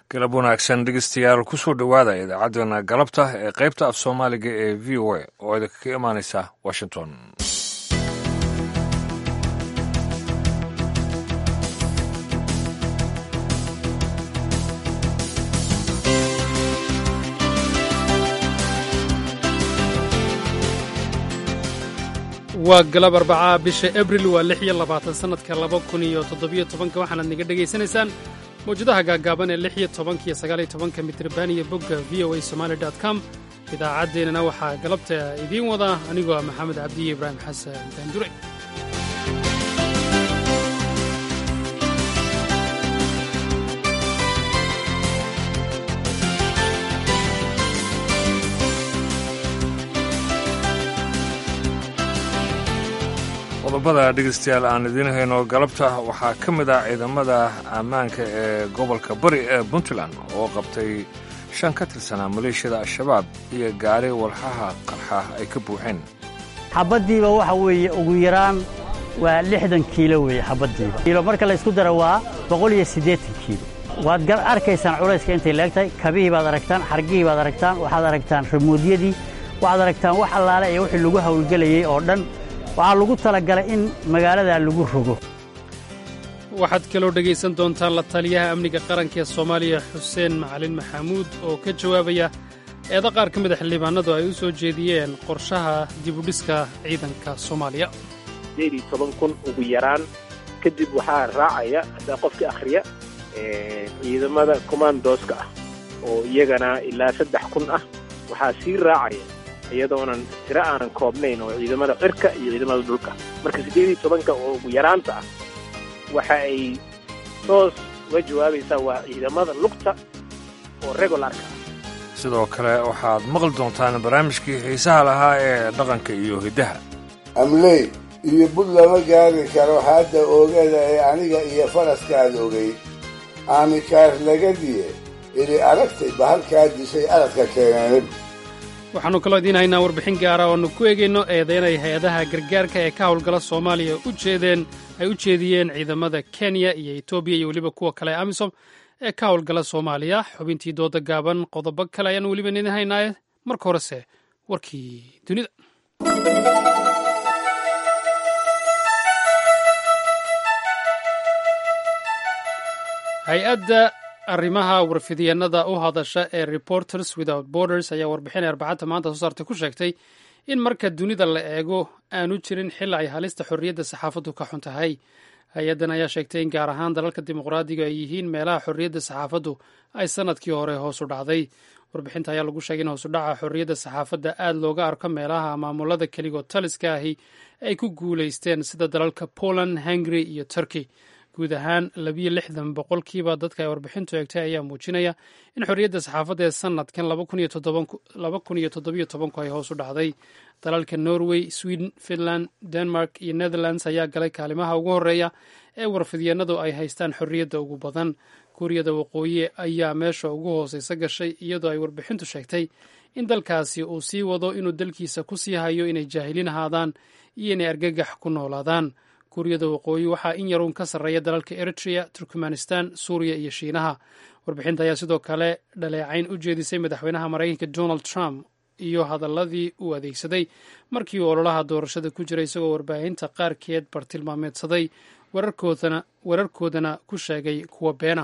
galab wanaagsan dhegeystayaal kusoo dhowaada idaacaddeenna galabta ee qaybta af soomaaliga ee v o a oo idinkaga imaanaysa washington waa galab arbacaa bisha abril waa lix iyo labaatan sannadka laba kun iyo toddobiyo tobanka waxaanaad naga dhegaysanaysaan mawjadaha gaagaaban ee lix iyo tobanka iyo sagaal iyo tobanka mitriban iyo bogga v o a somaali dot com idaacaddeenana waxaa galabta idiin wada anigoo ah maxamed cabdiye ibraahim xasan daandure qodobada dhegeystayaal aan idiin hayno galabta waxaa ka mid ah ciidamada ammaanka ee gobolka bari ee puntland oo qabtay shan ka tirsanaa maleeshiyada al-shabaab iyo gaari walxaha qarxa ay ka buuxeen xabaddiiba waxa weeye ugu yaraan waa lixdan kiilo weeye xabaddiiba kiilo marka la ysku daro waa boqol iyo siddeetan kiilo waad gar arkaysaan culayska intay leegtahay kabihii baad aragtaan xargihii baad aragtaan waxaad aragtaan ramuudyadii waxaad aragtaan wax allaale iyo wixii lagu hawlgelayey oo dhan waxaa lagu talagalay in magaaladaa lagu rogo waxaad kaloo dhegaysan doontaan la taliyaha amniga qaranka ee soomaaliya xuseen macalin maxamuud oo ka jawaabaya eeda qaar ka mida xildhibaanadu ay u soo jeediyeen qorshaha dibudhiska ciidanka soomaaliya sideed iyo toban kun ugu yaraan kadib waxaa raacaya haddaa qofka akhriya ciidamada commandooska ah oo iyagana ilaa saddex kun ah waxaa sii raacaya iyadoonan tiro aanan koobnayn oo ciidamada cirka iyo ciidamada dhulka marka siddeed iyo tobanka oo ugu yaraanta ah waxa ay toos uga jawaabaysaa waa ciidamada lugta oo regularka ah sidoo kale waxaad maqli doontaan barnaamijkii xiisaha lahaa ee dhaqanka iyo hiddaha amley iyo bud lama gaari karo hadda oogada ee aniga iyo faraskaad ogay aamikaar lagadiye ili aragtay bahalkaa dishay aradka keeneen waxaannu kaloo idiin haynaa warbixin gaara ooannu ku eegayno eedaynay hay-adaha gargaarka ee ka howlgala soomaaliya u jeedeen ay u jeediyeen ciidamada kenya iyo etoobiya iyo weliba kuwa kale ee amisom ee ka howlgala soomaaliya xubintii dooda gaaban qodobo kale ayaannu weliba idiin haynaaye marka horese warkii dunida hay-adda arrimaha warfidyeenada u hadasha ee reporters without borders ayaa warbixin arbacadda maanta soo saartay ku sheegtay in marka dunida la eego aanu jirin xil ay halista xorriyadda saxaafaddu ka xun tahay hay-addan ayaa sheegtay in gaar ahaan dalalka dimuqraadiga ay yihiin meelaha xorriyadda saxaafaddu ay sannadkii hore hoosu dhacday warbixinta ayaa lagu sheegay in hoosudhaca xorriyadda saxaafadda aad looga arko meelaha maamulada keligood taliska ahi ay ku guulaysteen sida dalalka poland hungary iyo turkey guud ahaan labiyo lixdan boqolkiiba dadka ay warbixintu eegtay ayaa muujinaya in xorriyadda saxaafadda ee sanadkan laba kun iyo toddobiyo tobanku ay hoos u dhacday dalalka norway sweden finland denmark iyo netherlands ayaa galay kaalimaha ugu horreeya ee warfidyeenadu ay haystaan xorriyadda ugu badan kuuriyada waqooyi ayaa meesha ugu hooseysa gashay iyadoo ay warbixintu sheegtay in dalkaasi uu sii wado inuu dalkiisa ku sii hayo inay jaahiliin ahaadaan iyo inay argagax ku noolaadaan kuuriyada waqooyi waxaa in yaruun ka sarreeya dalalka eritrea turkmanistan suuriya iyo shiinaha warbixinta ayaa sidoo kale dhaleecayn u jeedisay madaxweynaha maraykanka donald trump iyo hadaladii uu adeegsaday markii uu ololaha doorashada ku jiray isagoo warbaahinta qaarkeed bartilmaameedsaday wararkoodana ku sheegay kuwa beena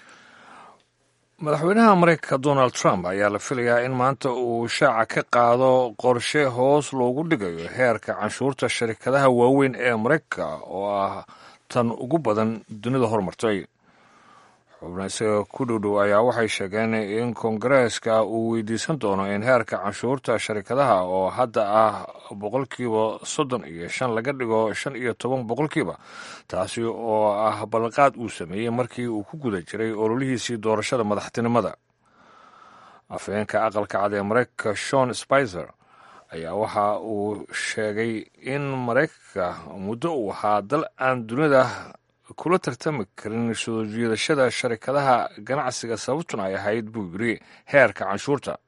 madaxweynaha maraykanka donald trump ayaa la filayaa in maanta uu shaaca ka qaado qorshe hoos loogu dhigayo heerka canshuurta sharikadaha waaweyn ee maraykanka oo ah tan ugu badan dunida horumartay xubna isaga ku dhowdhow ayaa waxay sheegeen in kongareeska uu weydiisan doono in heerka canshuurta sharikadaha oo hadda ah boqolkiiba soddon iyo shan laga dhigo shan iyo toban boqolkiiba taasi oo ah ballanqaad uu sameeyey markii uu ku guda jiray ololihiisii doorashada madaxtinimada afhayeenka aqalka cad ee maraykanka shon spicer ayaa waxa uu sheegay in maraykanka muddo uu ahaa dal aan dunida kula tartami karin soo jiidashada sharikadaha ganacsiga sababtuna ay ahayd buu yiri heerka canshuurta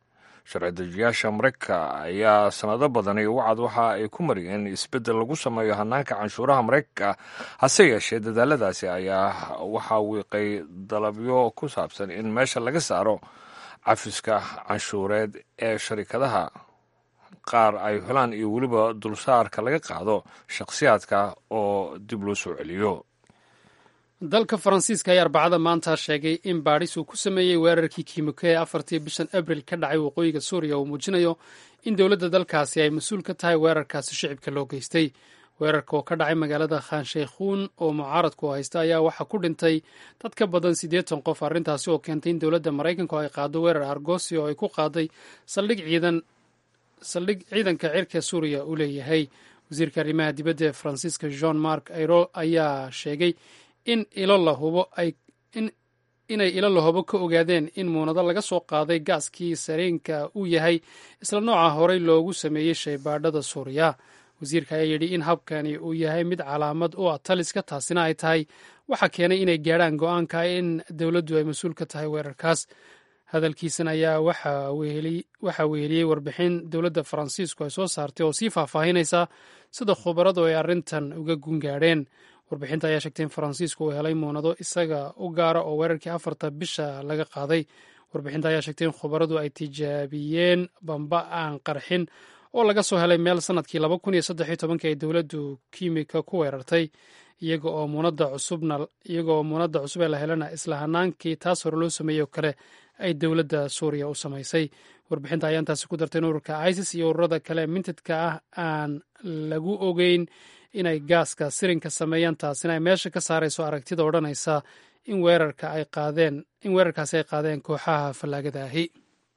sharci dejiyaasha maraykanka ayaa sanado badani wacad waxa ay ku mariyeen isbeddel lagu sameeyo hanaanka canshuuraha maraykanka hase yeeshee dadaaladaasi ayaa waxaa wiiqay dalabyo ku saabsan in meesha laga saaro cafiska canshuureed ee sharikadaha qaar ay helaan iyo weliba dulsaarka laga qaado shakhsiyaadka oo dib loo soo celiyo dalka faransiiska ayaa arbacada maanta sheegay in baadhis uu ku sameeyey weerarkii kiimiko ee afartii bishan abril ka dhacay waqooyiga suuriya uu muujinayo in dowladda dalkaasi ay mas-uul ka tahay weerarkaasi shicibka loo geystay weerarka oo ka dhacay magaalada khanshaykhuun oo mucaaradku haysta ayaa waxaa ku dhintay dad ka badan siddeetan qof arrintaasi oo keentay in dowladda maraykanku ay qaado weerar argosi oo ay ku qaaday saldhig ciidan saldhig ciidanka cirka suuriya uu leeyahay wasiirka arrimaha dibadda ee faransiiska jean mark airo ayaa sheegay in ilo la hubo ay in inay ilo lahobo ka ogaadeen in muunado laga soo qaaday gaaskii sareenka uu yahay isla nooca horey loogu sameeyey shaybaadhada suuriya wasiirka ayaa yidhi in habkani uu yahay mid calaamad u ah taliska taasina ay tahay waxa keenay inay gaadhaan go-aanka in dowladdu ay mas-uul ka tahay weerarkaas hadalkiisan ayaa waxaa weheliyey warbixin dowladda faransiisku ay soo saartay oo sii faahfaahinaysa sida khubaradu ay arrintan uga gungaadheen warbixinta ayaa sheegtay in faransiisku uu helay muunado isaga u gaara oo weerarkii afarta bisha laga qaaday warbixinta ayaa sheegtay in khubaradu ay tijaabiyeen bamba aan qarxin oo laga soo helay meel sanadkii laba kun iyo saddexiyo tobankii ay dowladdu kiimika ku weerartay iyaga oo muunada cusubna iyaga oo muunada cusub ee la helana isla hanaankii taas hore loo sameeyey oo kale ay dowladda suuriya u samaysay warbixinta ayaa intaasi ku dartay in ururka isis iyo ururada kale mintidka ah aan lagu ogeyn inay gaaska sirinka sameeyaan taasina ay meesha ka saarayso aragtida odhanaysa in weerarka ay qaadeen in weerarkaasi ay qaadeen kooxaha fallaagada ahi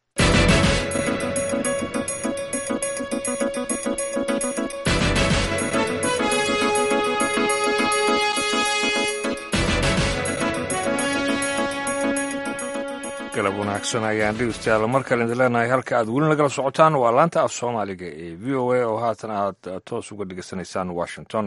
galab wanaagsan ayaan dhegeystayaal mar kale idin leenahay halka aad weli nagala socotaan waa laanta af soomaaliga ee v o a oo haatan aad toos uga dhegeysanaysaan washington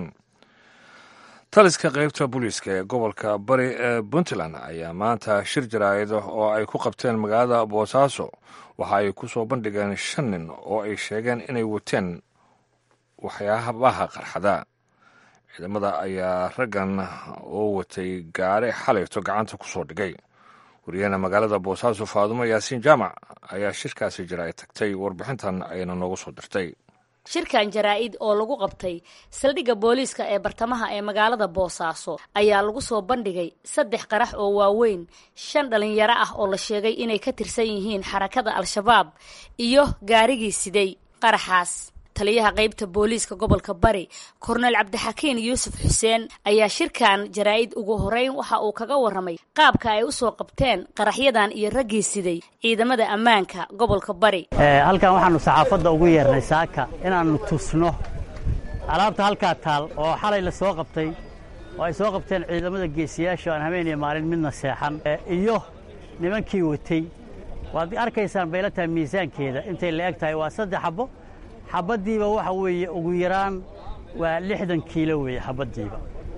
taliska qeybta booliiska ee gobolka bari ee puntland ayaa maanta shir jaraa'id oo ay ku qabteen magaalada boosaaso waxa ay ku soo bandhigeen shan nin oo ay sheegeen inay wateen waxyaabaha qarxada ciidamada ayaa raggan oo watay gaari xalayto gacanta ku soo dhigay wariyahena magaalada boosaaso faadumo yaasiin jaamac ayaa shirkaasi jaraa'id tagtay warbixintan ayana noogu soo dirtay shirkan jaraa-id oo lagu qabtay saldhigga booliiska ee bartamaha ee magaalada boosaaso ayaa lagu soo bandhigay saddex qarax oo waaweyn shan dhalinyaro ah oo la sheegay inay ka tirsan yihiin xarakada al-shabaab iyo gaarigii siday qaraxaas taliyaha qeybta booliiska gobolka bari korneyl cabdixakiin yuusuf xuseen ayaa shirkan jaraa-id ugu horeyn waxa uu kaga warramay qaabka ay u soo qabteen qaraxyadan iyo raggii siday ciidamada ammaanka gobolka bari halkan waxaannu saxaafadda ugu yeernay saaka inaannu tusno alaabta halkaa taal oo xalay la soo qabtay oo ay soo qabteen ciidamada geesiyaasha aan habeen iyo maalin midna seexan iyo nimankii watay waad arkaysaan bayla tahay miisaankeeda intay la eg tahay waa saddex xabbo xabaddiiba waxa weeye ugu yaraan waa lixdan kiilo weeye xabaddiiba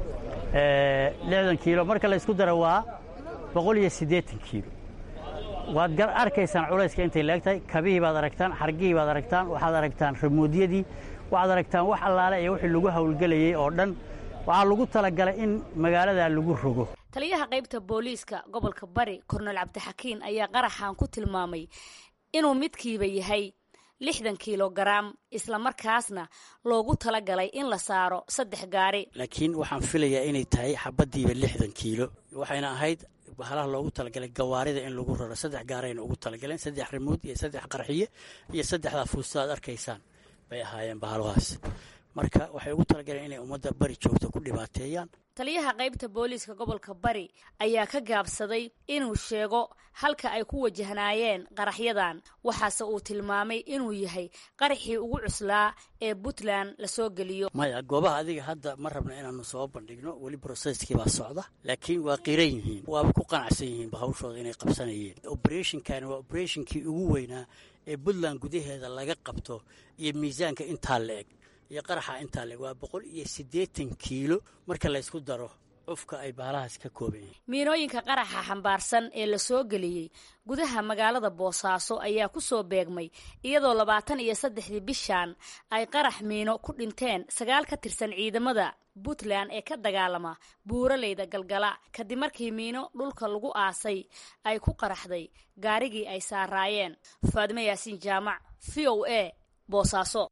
lixdan kiilo marka la ysku daro waa boqol iyo siddeetan kiilo waad arkaysaan culayska intay la eg tahay kabihii baad aragtaan xargihii baad aragtaan waxaad aragtaan ramuudyadii waxaad aragtaan wax allaale iyo wixii lagu hawlgelayey oo dhan waxaa lagu talagalay in magaaladaa lagu rogo taliyaha qaybta booliiska gobolka bari korneyl cabdixakiin ayaa qaraxan ku tilmaamay inuu midkiiba yahay lixdan kilogaram islamarkaasna loogu talagalay in la saaro saddex gaari laakiin waxaan filayaa inay tahay xabaddiiba lixdan kiilo waxayna ahayd bahalaha loogu talagalay gawaarida in lagu raro saddex gaarayna ugu talagaleen saddex rimuud iyo saddex qarxiye iyo saddexdaa fuusta aad arkaysaan bay ahaayeen bahalahaas marka waxay ugu talagaleen inay ummadda bari joogta ku dhibaateeyaan taliyaha qaybta booliiska gobolka bari ayaa ka gaabsaday inuu sheego halka ay ku wajahnaayeen qaraxyadan waxaase uu tilmaamay inuu yahay qaraxii ugu cuslaa ee puntland lasoo geliyo maya goobaha adiga hadda ma rabna inaanu soo bandhigno weli broseskii baa socda laakiin waa qiran yihiin waaba ku qanacsan yihiin bahawshooda inay qabsanayeen oberathinkani waa oberathinkii ugu weynaa ee puntland gudaheeda laga qabto iyo miisaanka intaa la eg iyo qaraxa intaa le waa boqol iyo siddeetan kiilo marka laysku daro cufka ay baalahaas ka kooban yihiin miinooyinka qaraxa xambaarsan ee la soo geliyey gudaha magaalada boosaaso ayaa ku soo beegmay iyadoo labaatan iyo saddexdii bishan ay qarax miino ku dhinteen sagaal ka tirsan ciidamada puntland ee ka dagaalama buuraleyda galgala kadib markii miino dhulka lagu aasay ay ku qaraxday gaarigii ay saaraayeen faadimo yaasiin jaamac v o a boosaaso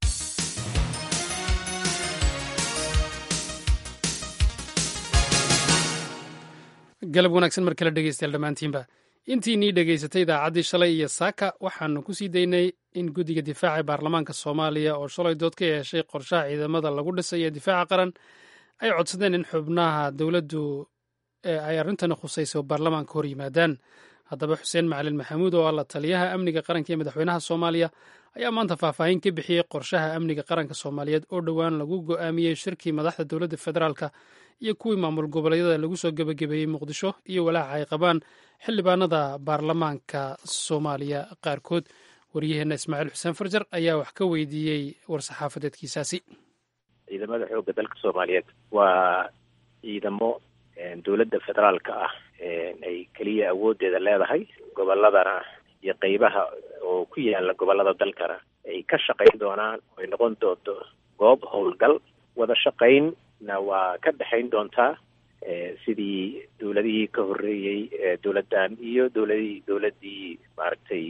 galab wanaagsan mar kale dhegeystayaal dhammaantiinba intiinii dhegaysatay idaacaddii shalay iyo saaka waxaanu ku sii daynay in guddiga difaaca ee baarlamaanka soomaaliya oo shalay dood ka yeeshay qorshaha ciidamada lagu dhisay ee difaaca qaran ay codsadeen in xubnaha dowladdu ay arrintani khusayso baarlamaanka hor yimaadaan haddaba xuseen macalin maxamuud oo ah la taliyaha amniga qaranka ee madaxweynaha soomaaliya ayaa maanta faahfaahin ka bixiyey qorshaha amniga qaranka soomaaliyeed oo dhowaan lagu go'aamiyey shirkii madaxda dowladda federaalka iyo kuwii maamul goboleedyada lagu soo gebagabeeyey muqdisho iyo walaaca ay qabaan xildhibaanada baarlamaanka soomaaliya qaarkood waryaheenna ismaaciil xuseen farjar ayaa wax ka weydiiyey war-saxaafadeedkiisaasi ciidamada xoogga dalka soomaaliyeed waa ciidamo dowladda federaalka ah ay keliya awooddeeda leedahay gobolladana iyo qeybaha oo ku yaala gobollada dalkana ay ka shaqayn doonaan ay noqon doonto goob howlgal wada shaqaynna waa ka dhexayn doontaa sidii dowladihii ka horreeyey dowladdan iyo dowladii dowladdii maaragtay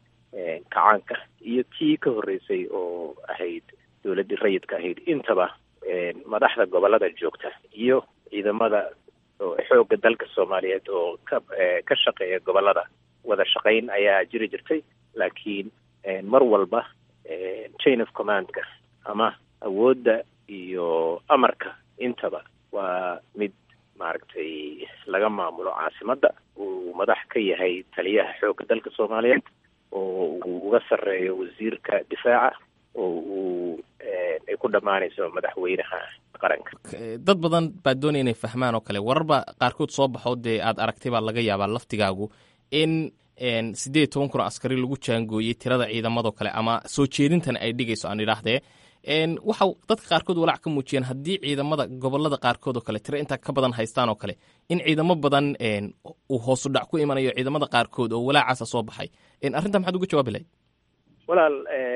kacaanka iyo tii ka horreysay oo ahayd dowladdii rayidka ahayd intaba madaxda gobollada joogta iyo ciidamada xoogga dalka soomaaliyeed oo ka ka shaqeeya gobollada wada shaqayn ayaa jiri jirtay laakiin mar walba chain of commandka ama awoodda iyo amarka intaba waa mid maaragtay laga maamulo caasimadda uu madax ka yahay taliyaha xoogga dalka soomaaliyeed oo uu uga sarreeyo wasiirka difaaca oo uu ay ku dhammaanayso madaxweynaha qaranka dad badan baa doonaya inay fahmaan oo kale wararba qaarkood soo baxo dee aad aragtay baa laga yaabaa laftigaagu in siddeed iyo toban kun oo askari lagu jaangooyey tirada ciidamadoo kale ama soo jeedintan ay dhigayso aan idhaahdee waxa dadka qaarkood walaac ka muujiyeen haddii ciidamada gobolada qaarkood oo kale tiro intaa ka badan haystaan oo kale in ciidamo badan uu hoosu dhac ku imanayo ciidamada qaarkood oo walaacaasa soo baxay arrintaa maxaad uga jawaabi lahayd walaal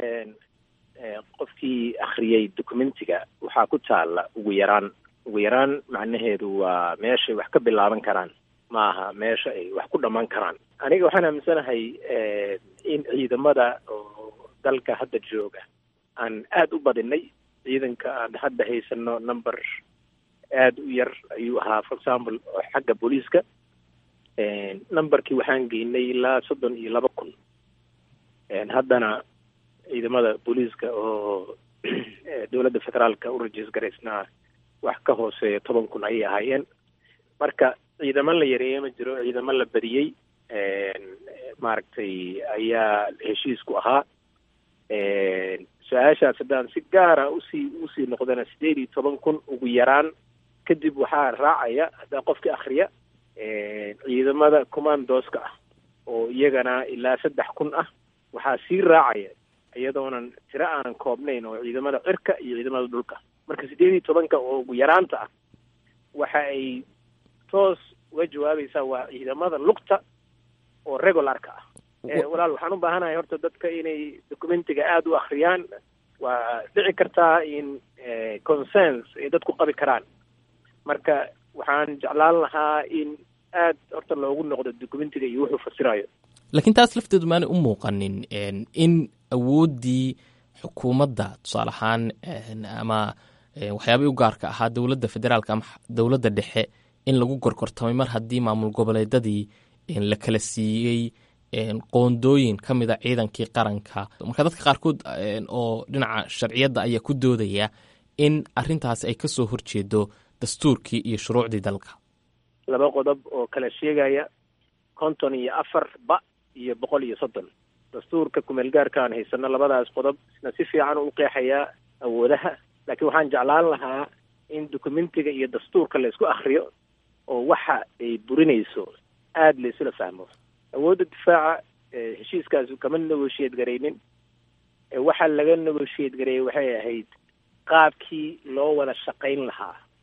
qofkii akhriyey documentiga waxaa ku taalla ugu yaraan ugu yaraan macnaheedu waa meeshay wax ka bilaaban karaan ma aha meesha ay wax ku dhammaan karaan aniga waxaan aaminsanahay in ciidamada oo dalka hadda jooga aan aada u badinay ciidanka aan hadda haysano number aada u yar ayuu ahaa for example xagga booliiska numberkii waxaan geynay ilaa soddon iyo laba kun haddana ciidamada booliiska oo dowladda federaalka u rajiis garaysnaa wax ka hooseeya toban kun ayay ahaayeen marka ciidamo la yareeye ma jiro ciidamo la badiyey maaragtay ayaa heshiisku ahaa su-aashaas haddaan si gaara usii usii noqdana sideed iyo toban kun ugu yaraan kadib waxaa raacaya haddaa qofkii akriya ciidamada commandoska ah oo iyagana ilaa saddex kun ah waxaa sii raacaya iyadoonan tiro aanan koobnayn oo ciidamada cirka iyo ciidamada dhulka marka sideed iyo tobanka oo ugu yaraanta ah waxa ay toos uga jawaabaysaa waa ciidamada lugta oo regularka ah walaal waxaan u baahanahay horta dadka inay documentiga aada u akriyaan waa dhici kartaa in consens ay dadku qabi karaan marka waxaan jeclaan lahaa in aad horta loogu noqdo documentiga iyo wuxuu fasirayo laakiin taas lafteedu maanay u muuqanin in awooddii xukuumadda tusaale ahaan ama waxyaabay u gaarka ahaa dowladda federaalka ama dowladda dhexe in lagu gorgortamay mar haddii maamul goboleedadii la kala siiyey qoondooyin ka mida ciidankii qaranka marka dadka qaarkood oo dhinaca sharciyadda ayaa ku doodaya in arintaasi ay kasoo horjeedo dastuurkii iyo shuruucdii dalka laba qodob oo kala sheegaya konton iyo afar ba iyo boqol iyo soddon dastuurka kumeel gaarka aan haysano labadaas qodob isna si fiican u qeexayaa awoodaha laakiin waxaan jeclaan lahaa in documentiga iyo dastuurka la isku akriyo oo waxa ay burinayso aada la isula fahmo awoodda difaaca heshiiskaas kama negotiate garaynin waxa laga negotiate gareeyey waxay ahayd qaabkii loo wada shaqayn lahaa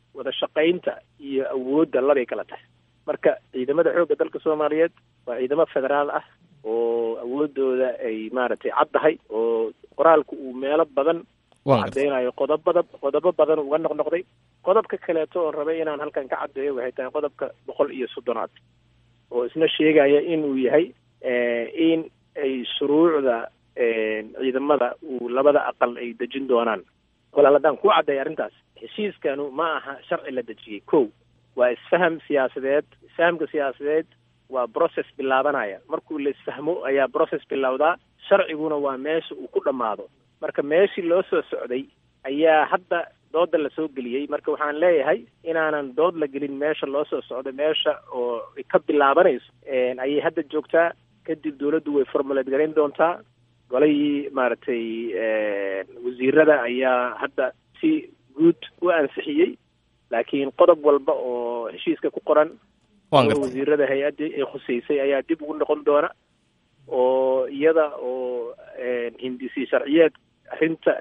wada shaqaynta iyo awoodda labay kala tahay marka ciidamada xoogga dalka soomaaliyeed waa ciidamo federaal ah oo awoodooda ay maaragtay caddahay oo qoraalku uu meelo badan cadeynayo qodobada qodobo badan uga noqnoqday qodobka kaleeto oon rabay inaan halkan ka caddeeyo waxay tahay qodobka boqol iyo soddonaad oo isna sheegaya inuu yahay in ay shuruucda ciidamada uu labada aqal ay dejin doonaan walaal haddaan ku caddeeya arrintaas heshiiskanu ma aha sharci la dejiyey ko waa isfaham siyaasadeed isfahamka siyaasadeed waa process bilaabanaya markuu la isfahmo ayaa process bilowdaa sharciguna waa meesha uu ku dhammaado marka meeshii loo soo socday ayaa hadda dooda lasoo geliyey marka waxaan leeyahay inaanan dood la gelin meesha loo soo socdo meesha oo ka bilaabanayso ayay hadda joogtaa kadib dawladdu way formuleed garayn doontaa golahii maaragtay wasiirada ayaa hadda si guud u ansixiyey laakiin qodob walba oo heshiiska ku qoran wasiirada hay-addii ay khuseysay ayaa dib ugu noqon doona oo iyada oo hindisi sharciyeed arrinta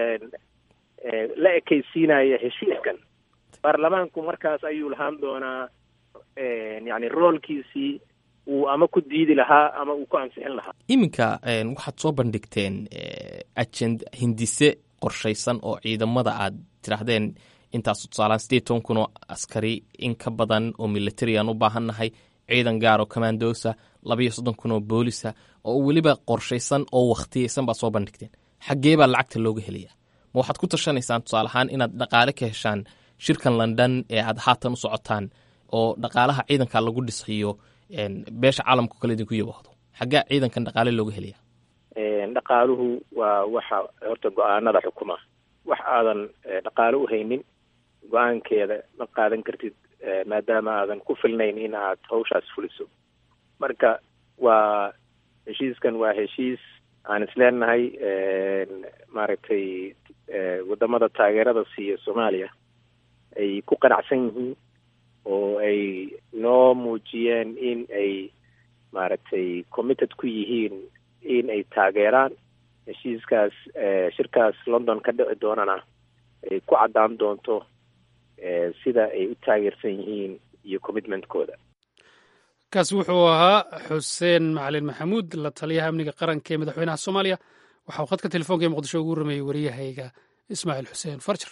la ekaysiinaya heshiiskan baarlamaanku markaas ayuu lahaan doonaa yani roolkiisii uu ama ku diidi lahaa ama uu ku ansixin lahaa iminka waxaad soo bandhigteen ajend hindise qorshaysan oo ciidamada aad tidhaahdeen intaas tusaalaan sideed toban kun oo askari in ka badan oo military aan u baahannahay ciidan gaar oo commandosa labaiyo soddon kun oo boolisa oo weliba qorshaysan oo wakhtiyaysan baad soo bandhigteen xaggee baa lacagta looga helayaa ma waxaad ku tashanaysaan tusaale ahaan inaad dhaqaale ka heshaan shirkan london ee aad haatan u socotaan oo dhaqaalaha ciidanka lagu dhisxiyo beesha caalamka kale idinku yabahdo xaggee ciidankan dhaqaale looga helaya dhaqaaluhu waa waxa horta go-aanada xukuma wax aadan dhaqaale u haynin go-aankeeda ma qaadan kartid maadaama aadan ku filnayn in aad hawshaas fuliso marka waa heshiiskan waa heshiis aan isleenahay maaragtay wadamada taageerada siiya soomaaliya ay ku qanacsan yihiin oo ay noo muujiyeen in ay maaragtay committed ku yihiin in ay taageeraan heshiiskaas shirkaas london ka dhici doonana ay ku caddaan doonto sida ay u taageersan yihiin iyo commitmentkooda kaasi wuxuu ahaa xuseen macalin maxamuud la taliyaha amniga qaranka ee madaxweynaha soomaaliya waxa uu khadka telefoonka ee muqdisho ugu rameeyey wariyahayga ismaaciil xuseen farjar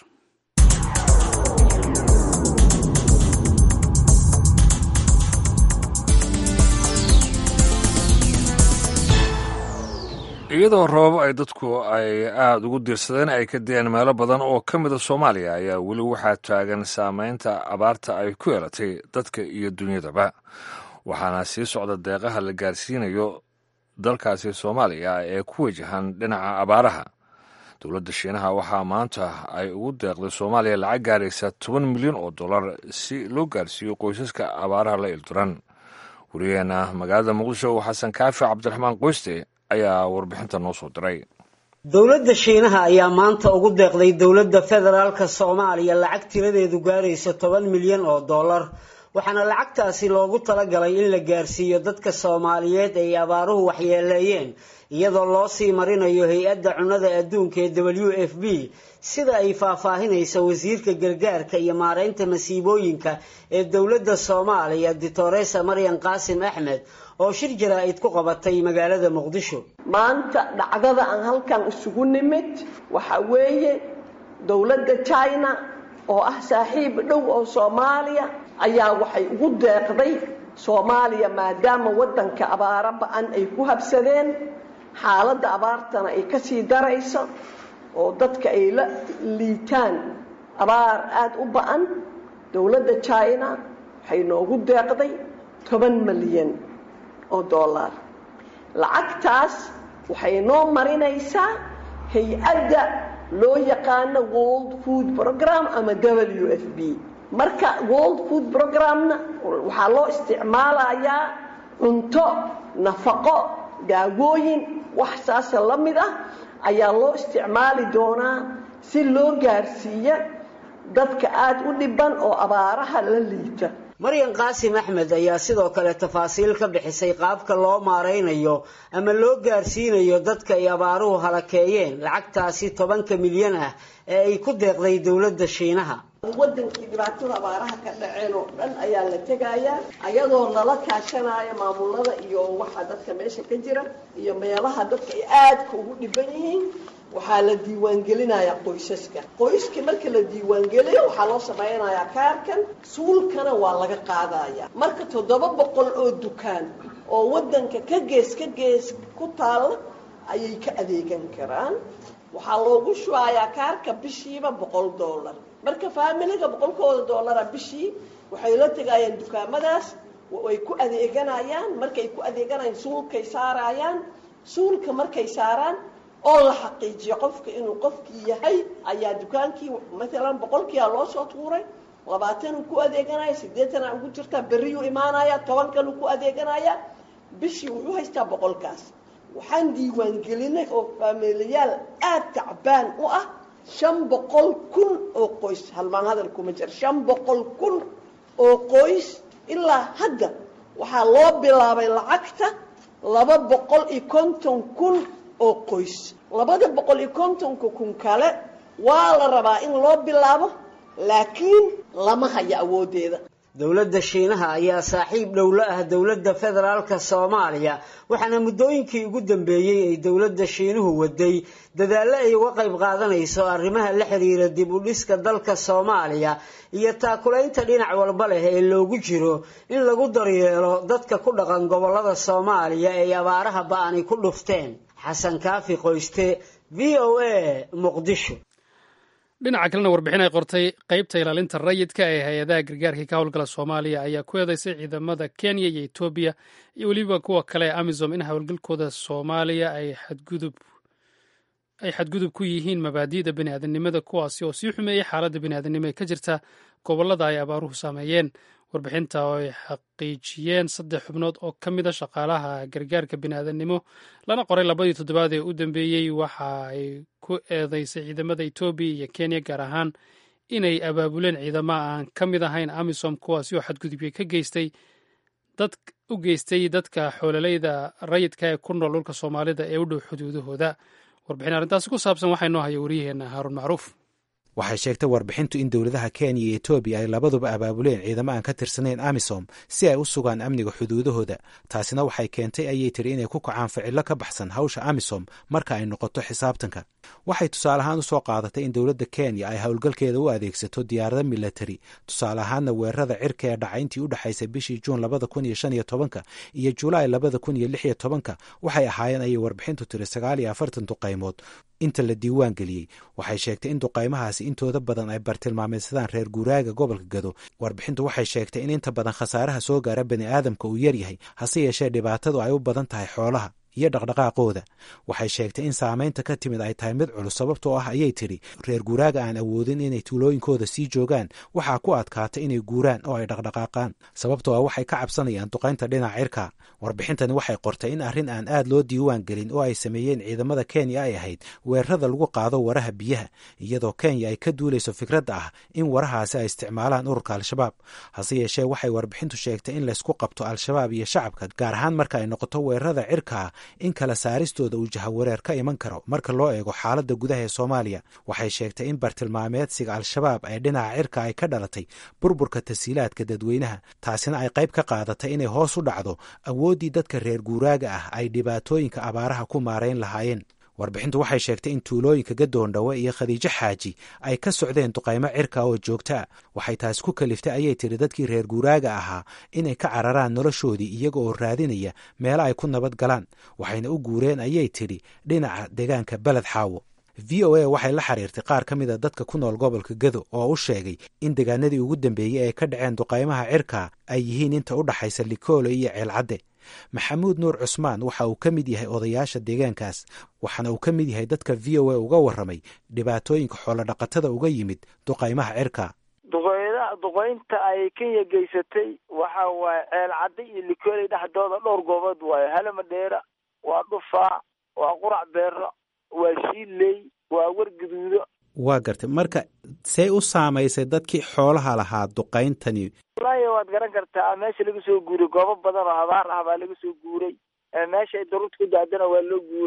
iyadoo roobab ay dadku ay aada ugu diirsadeen ay ka deen meelo badan oo ka mida soomaaliya ayaa weli waxaa taagan saameynta abaarta ay ku yeelatay dadka iyo dunyadaba waxaana sii socda deeqaha la gaarsiinayo dalkaasi soomaaliya ee ku wajahan dhinaca abaaraha dowladda shiinaha waxaa maanta ay ugu deeqday soomaaliya lacag gaaraysa toban milyan oo dollar si loo gaarsiiyo qoysaska abaaraha la ilduran wariyaheena magaalada muqdisho xasan kaafi cabdiraxmaan qoyste ayaa warbixinta noo soo diray dowladda shiinaha ayaa maanta ugu deeqday dowladda federaalka soomaaliya lacag tiradeedu gaaraysa toban milyan oo dollar waxaana lacagtaasi loogu talagalay in la gaarsiiyo dadka soomaaliyeed ay abaaruhu waxyeeleeyeen iyadoo loo sii marinayo hay-adda cunnada adduunka ee w f b sida ay faahfaahinaysa wasiirka gargaarka iyo maareynta masiibooyinka ee dowladda soomaaliya ditoresa maryan qaasim axmed oo shir jaraa-id ku qabatay magaalada muqdisho maanta dhacdada aan halkan isugu nimid waxa weeye dowladda china oo ah saaxiib dhow oo soomaaliya ayaa waxay ugu deeqday soomaaliya maadaama waddanka abaaro ba-an ay ku habsadeen xaaladda abaartana ay kasii darayso oo dadka ay la liitaan abaar aada u ba-an dowladda china waxay noogu deeqday toban milyan oo dollar lacagtaas waxay noo marinaysaa hay-adda loo yaqaano world food program ama w f b marka world food programna waxaa loo isticmaalayaa cunto nafaqo daawooyin wax saasa la mid ah ayaa loo isticmaali doonaa si loo gaarsiiya dadka aada u dhiban oo abaaraha la liita maryan qaasim axmed ayaa sidoo kale tafaasiil ka bixisay qaabka loo maaraynayo ama loo gaarsiinayo dadka ay abaaruhu halakeeyeen lacagtaasi tobanka milyan ah ee ay ku deeqday dowladda shiinaha wadankii dhibaatada abaaraha ka dhaceen oo dhan ayaa la tegayaa ayadoo lala kaashanaya maamulada iyo waxa dadka meesha ka jira iyo meelaha dadka ay aadka ugu dhiban yihiin waxaa la diiwaangelinayaa qoysaska qoyskii marka la diiwaangeliyo waxaa loo samaynayaa kaarkan suulkana waa laga qaadaya marka toddoba boqol oo dukaan oo wadanka ka gees ka gees ku taalla ayay ka adeegan karaan waxaa loogu shubayaa kaarka bishiiba boqol dollar marka faamiliga boqolkooda dollara bishii waxay la tegayaan dukaamadaas way ku adeeganayaan markay ku adeeganayaan suulkay saarayaan suulka markay saaraan oo la xaqiijiyo qofka inuu qofkii yahay ayaa dukaankii maalan boqolkiia loo soo tuuray labaatanuu ku adeeganaya siddeetana ugu jirtaa berriyuu imaanaya tobankanuu ku adeeganaya bishii wuxuu haystaa boqolkaas waxaan diiwaangelinay oo faamiiliyaal aad tacbaan u ah shan boqol kun oo qoys halmaan hadal kuma jira shan boqol kun oo qoys ilaa hadda waxaa loo bilaabay lacagta laba boqol iyo konton kun oo qoys labada boqol iyo kontonka kun kale waa la rabaa in loo bilaabo laakiin lama haya awooddeeda dowladda shiinaha ayaa saaxiib dhow la ah dowladda federaalka soomaaliya waxaana muddooyinkii ugu dambeeyey ay dowladda shiinuhu waday dadaallo ay uga qayb qaadanayso arrimaha la xiriira dib u dhiska dalka soomaaliya iyo taakulaynta dhinac walba leh ee loogu jiro in lagu daryeelo dadka ku dhaqan gobollada soomaaliya ay abaaraha ba-ani ku dhufteen xasan kaafi qoyste v o a muqdisho dhinaca kalena warbixin ay qortay qaybta ilaalinta rayidka ee hay-adaha gargaarka ka howlgala soomaaliya ayaa ku eedeysay ciidamada kenya iyo etoobiya iyo weliba kuwa kale ee amisom in howlgalkooda soomaaliya ay xadgudub ay xadgudub ku yihiin mabaadi'da biniaadanimada kuwaasi oo sii xumeeyey xaaladda biniaadanimo ee ka jirta gobollada ay abaaruhu saameeyeen warbixinta oo ay xaqiijiyeen saddex xubnood oo ka mid a shaqaalaha gargaarka biniaadanimo lana qoray labadii toddobaad ee u dambeeyey waxa ay ku eedeysay ciidamada etoobiya iyo kenya gaar ahaan inay abaabuleen ciidamo aan ka mid ahayn amisom kuwaasi oo xadgudubyo ka geystay dad u geystay dadka xoololeyda rayidka ee ku nool dhulka soomaalida ee u dhow xuduudahooda warbixin arrintaasi ku saabsan waxaa inoo haya wariyaheenna haaruun macruuf waxay sheegtay warbixintu in dowladaha kenya iyo etoobiya ay labaduba abaabuleen ciidamo aan ka tirsanayn amisom si ay u sugaan amniga xuduudahooda taasina waxay keentay ayay tiri inay ku kacaan ficillo ka baxsan hawsha amisom marka ay noqoto xisaabtanka waxay tusaale ahaan u soo qaadatay in dowladda kenya ay howlgalkeeda u adeegsato diyaarada milatari tusaale ahaanna weerarada cirka ee dhacay intii u dhexaysay bishii juun labada kun iyo shan iyo tobanka iyo julaay labada kun iyo lix iyo tobanka waxay ahaayeen ayay warbixintu tiri sagaal iyo afartan duqaymood inta la diiwaan geliyey waxay sheegtay in duqaymahaasi intooda badan ay bartilmaameedsadaan reer guuraaga gobolka gado warbixintu waxay sheegtay in inta badan khasaaraha soo gaara bani aadamka uu yaryahay hase yeeshee dhibaatadu ay u badan tahay xoolaha iyo dhaqdhaqaaqooda waxay sheegtay in saamaynta ka timid ay tahay mid culus sababtoo ah ayay tidhi reer guuraaga aan awoodin inay tuulooyinkooda sii joogaan waxaa ku adkaata inay guuraan oo ay dhaqdhaqaaqaan sababtoo ah waxay ka cabsanayaan duqaynta dhinaca cirka warbixintani waxay qortay in arrin aan aad loo diiwaan gelin oo ay sameeyeen ciidamada kenya ay ahayd weerarada lagu qaado waraha biyaha iyadoo kenya ay ka duulayso fikradda ah in warahaasi ay isticmaalaan ururka al-shabaab hase yeeshee waxay warbixintu sheegtay in laysku qabto al-shabaab iyo shacabka gaar ahaan marka ay noqoto weerarada cirkaa in kala saaristooda uu jahawareer ka iman karo marka loo eego xaaladda gudaha ee soomaaliya waxay sheegtay in bartilmaameedsiga al-shabaab ee dhinaca cirka ay ka dhalatay burburka tasiilaadka dadweynaha taasina ay qayb ka qaadatay inay hoos u dhacdo awooddii dadka reer guuraaga ah ay dhibaatooyinka abaaraha ku maarayn lahaayeen warbixintu waxay sheegtay in tuulooyinka gadoondhawe iyo khadiijo xaaji ay ka socdeen duqaymo cirka oo joogtaa waxay taas ku kaliftay ayay tiri dadkii reer guuraaga ahaa inay ka cararaan noloshoodii iyaga oo raadinaya meelo ay ku nabad galaan waxayna u guureen ayay tidhi dhinaca deegaanka beled xaawo v o a waxay la xiriirtay qaar ka mida dadka ku nool gobolka gado oo u sheegay in deegaanadii ugu dambeeyey ay ka dhaceen duqaymaha cirka ay yihiin inta u dhaxaysa likoole iyo ceelcadde maxamuud nuur cusmaan waxa uu ka mid yahay odayaasha deegaankaas waxaana uu ka mid yahay dadka v o a uga warramay dhibaatooyinka xoolodhaqatada uga yimid duqaymaha cirka duqeyda duqeynta ay kenya geysatay waxa waaye ceel cadde iyo likooley dhexdooda dhowr goobood waayo halamadheera waa dhufaa waa qurac beero waa shiiley waa warguduudo waa gartay marka see u saamaysay dadkii xoolaha lahaa duqayntani wallaahi waad garan kartaa meesha laga soo guuray goobo badan oo abaar ah baa laga soo guuray meesha ay daruurta ku daadana waa loo guuraa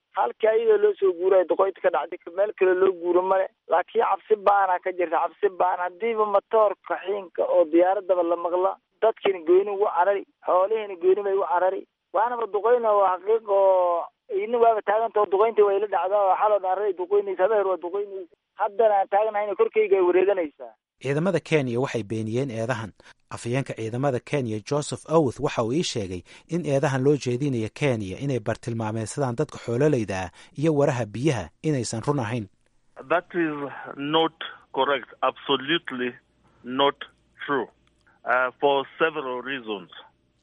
halkii ayadoo loo soo guurayo duqoynta ka dhacday meel kale loo guuro male laakiin cabsi baana ka jirta cabsi baan hadiiba matoorka xiinka oo diyaaradaba la maqla dadkiina gooni ugu carari xoolihiina gooni bay u carari waanaba duqeyna waa xaqiiq oo ina waaba taaganta oo duqeyntii way la dhacdaa oo xaloo dhaarray duqeynaysa habeer waa duqeynaysa haddana aan taagnahayna korkayga ay wareeganaysaa ciidamada kenya waxay beeniyeen eedahan afhayeenka ciidamada kenya joseph owth waxa uu ii sheegay in eedahan loo jeedinayo kenya inay bartilmaameysadaan dadka xoololayda ah iyo waraha biyaha inaysan run ahayn That is not correct. Absolutely not true. Uh, for several reasons.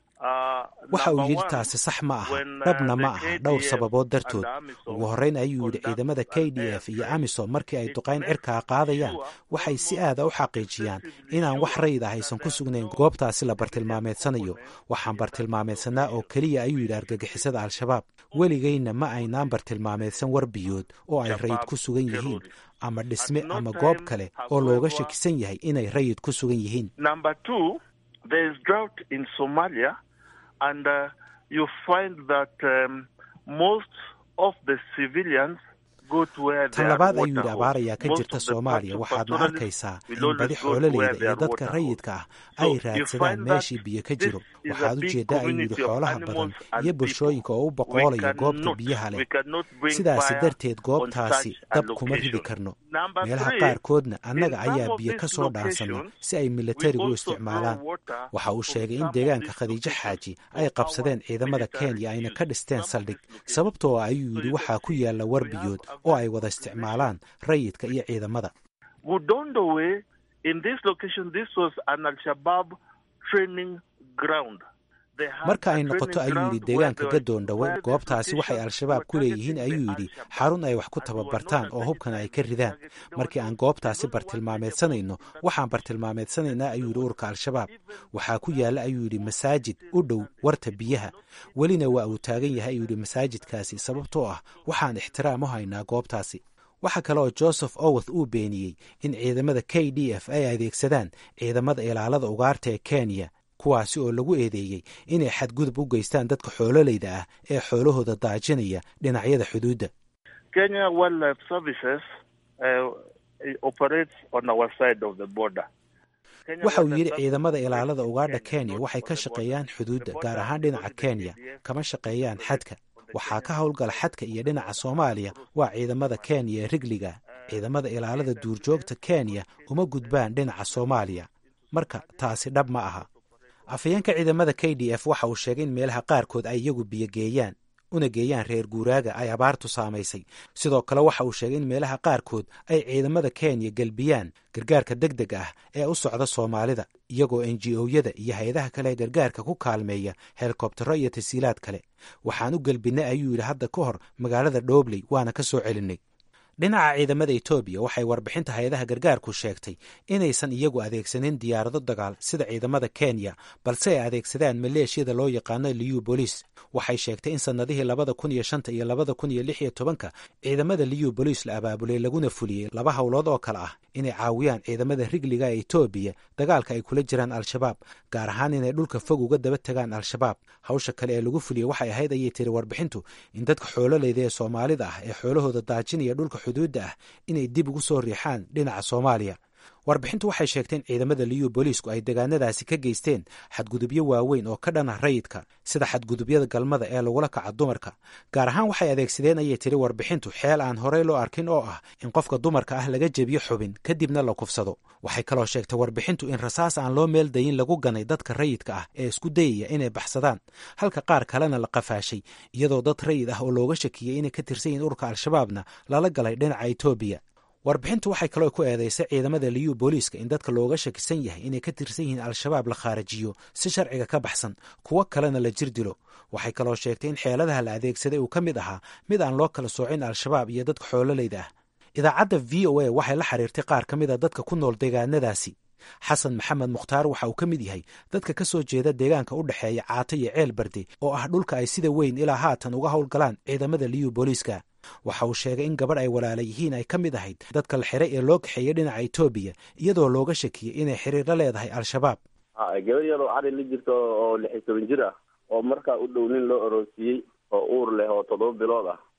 Uh, waxa uu number yidhi one, taasi sax ma aha when, uh, dhabna the ma aha dhowr KDF sababood dartood and AMISOM ugu horreyn ayuu yidhi ciidamada k d f iyo amisom markii ay duqayn cirkaa qaadayaan waxay si aada u xaqiijiyaan inaan wax rayid ah aysan ku sugnayn goobtaasi la bartilmaameedsanayo waxaan bartilmaameedsanaa oo keliya ayuu yidhi argagixisada al-shabaab weligayna ma aynaan bartilmaameedsan war biyood oo ay rayid ku sugan yihiin ama dhisme ama goob kale oo looga shakisan yahay inay rayid ku sugan yihiin Number two, there is drought in Somalia, and uh, you find that um, most of the civilians go to where tan there are labaad ayuu water yidhi holes. abaar ayaa ka Most jirta of the soomaaliya pastoralists waxaadna arkaysaa will in always badi go to where xoololeyda there iyo are dadka water rayidka ah So ay you raadsadaan find that meeshii biyo ka jiro this is waxaad a u big jeedaa ayuu yidhi community of xoolaha badan animals and iyo people. bulshooyinka oo u We boqoolaya goobta cannot- biyaha we leh cannot bring sidaasi fire darteed on goobtaasi such a dab kuma ridi location. karno Number meelaha three, qaarkoodna annaga in some ayaa of biyo these ka soo dhaansana locations, si ay militarigu u we also isticmaalaan draw water waxa uu from sheegay in some of deegaanka these khadiijo locations xaaji for ay our qabsadeen ciidamada military kenya ayna use. ka dhisteen Some of saldhig these locations. sababtoo ah ayuu So yidhi you waxaa can ku see yaalla war we have biyood a oo very ay wada good isticmaalaan rayidka iyo ciidamada Gudondowe, in this location, this was an Al-Shabaab training ground. They had marka a ay noqoto training ayuu yidhi ground where deegaanka they were- gadoondhawe where these goobtaasi waxay locations al-shabaab were ku leeyihiin targeting ayuu the yidhi Al-Shabaab. xarun ay wax ku And we were tababartaan not oo hubkana ay ka targeting ridaan targeting. There markii was aan a- goobtaasi there was one bartilmaameedsanayno area waxaan bartilmaameedsanaynaa ayuu yidhi ururka al-shabaab waxaa ku yaalla ayuu yidhi masaajid u dhow warta biyaha welina waa uu taagan yahay ayuu yidhi masaajidkaasi sababtoo ah waxaan ixtiraam u haynaa goobtaasi waxa kale oo joseph oweth uu beeniyey in ciidamada k d f ay adeegsadaan ciidamada ilaalada ugaarta ee kenya kuwaasi oo lagu eedeeyey inay xadgudub u geystaan dadka xoololeyda ah ee xoolahooda daajinaya dhinacyada xuduudda Kenya Wildlife Services uh, operates on our side of the border. Kenya waxa uu Wildlife yidhi Services ciidamada operates ilaalada in ugaadha Kenya, kenya not waxay on ka the shaqeeyaan border. xuduudda The gaar border ahaan dhinaca only the kenya KDF kama shaqeeyaan operates xadka on the waxaa ka Kenyan howlgala side. xadka iyo dhinaca soomaaliya waa ciidamada kenya ee rigliga ciidamada ilaalada duurjoogta kenya uma gudbaan dhinaca soomaaliya marka taasi dhab ma aha afhayeenka ciidamada k d f waxa uu sheegay in meelaha qaarkood ay iyagu biyo geeyaan una geeyaan reer guuraaga ay abaartu saamaysay sidoo kale waxa uu sheegay in meelaha qaarkood ay ciidamada kenya gelbiyaan gargaarka deg deg ah ee u socda soomaalida iyagoo n g o-yada iyo hay-adaha kale ee gargaarka ku kaalmeeya helikobtaro iyo tasiilaad kale waxaan u gelbinnay ayuu yidhi hadda ka hor magaalada dhobley waana ka soo celinnay dhinaca ciidamada etoobiya waxay warbixinta hay-adaha gargaarku sheegtay inaysan iyagu adeegsanin diyaarado dagaal sida ciidamada kenya balse ay adeegsadaan maleeshiyada loo yaqaano liyu bolis waxay sheegtay in sannadihii labada kun iyo shanta iyo labada kun iyo lix iyo tobanka ciidamada liyu bolis la abaabulay laguna fuliyey laba howlood oo kale ah inay caawiyaan ciidamada rigliga ee etoobiya dagaalka ay kula jiraan al-shabaab gaar ahaan inay dhulka fog uga daba tegaan al-shabaab hawsha kale ee lagu fuliyey waxay ahayd ayay tiri warbixintu in dadka xoololeyda ee soomaalida ah ee xoolahooda daajinaya dhulka xuduudda ah inay dib ugu soo riixaan dhinaca soomaaliya warbixintu waxay sheegtay in ciidamada liyu booliisku ay degaanadaasi ka geysteen xadgudubyo waaweyn oo ka dhan ah rayidka sida xadgudubyada galmada ee lagula kaca dumarka gaar ahaan waxay adeegsadeen ayay tiri warbixintu xeel aan horey loo arkin oo ah in qofka dumarka ah laga jebiyo xubin kadibna la kufsado waxay kaloo sheegtay warbixintu in rasaas aan loo meel dayin lagu ganay dadka rayidka ah ee isku dayaya inay baxsadaan halka qaar kalena la qafaashay iyadoo dad rayid ah oo looga shakiyey inay ka tirsan yihiin ururka al-shabaabna lala galay dhinaca etoobiya warbixintu waxay kaloo ku eedeysay ciidamada liyu booliiska in dadka looga shakisan yahay inay ka tirsan yihiin al-shabaab la khaarajiyo si sharciga ka baxsan kuwo kalena la jir dilo waxay kaloo sheegtay in xeeladaha la adeegsaday uu ka mid ahaa mid aan loo kala soocin al-shabaab iyo dadka xoololeyda ah idaacadda v o a waxay la xiriirtay qaar ka mid a dadka ku nool deegaanadaasi xasan maxamed mukhtaar waxa uu ka mid yahay dadka ka soo jeeda deegaanka u dhexeeya caato iyo ceel barde oo ah dhulka ay sida weyn ilaa haatan uga howlgalaan ciidamada liyu booliiska waxa uu sheegay in gabadh ay walaala yihiin ay ka mid ahayd dadka la xiray ee loo kaxeeyey dhinaca etoobiya iyadoo looga shakiyey inay xiriir la leedahay al-shabaab gabar yar oo cari la jirta oo lix iyo toban jir ah oo markaa u dhow nin loo aroosiyey oo uur leh oo toddoba bilood ah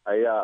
ayaa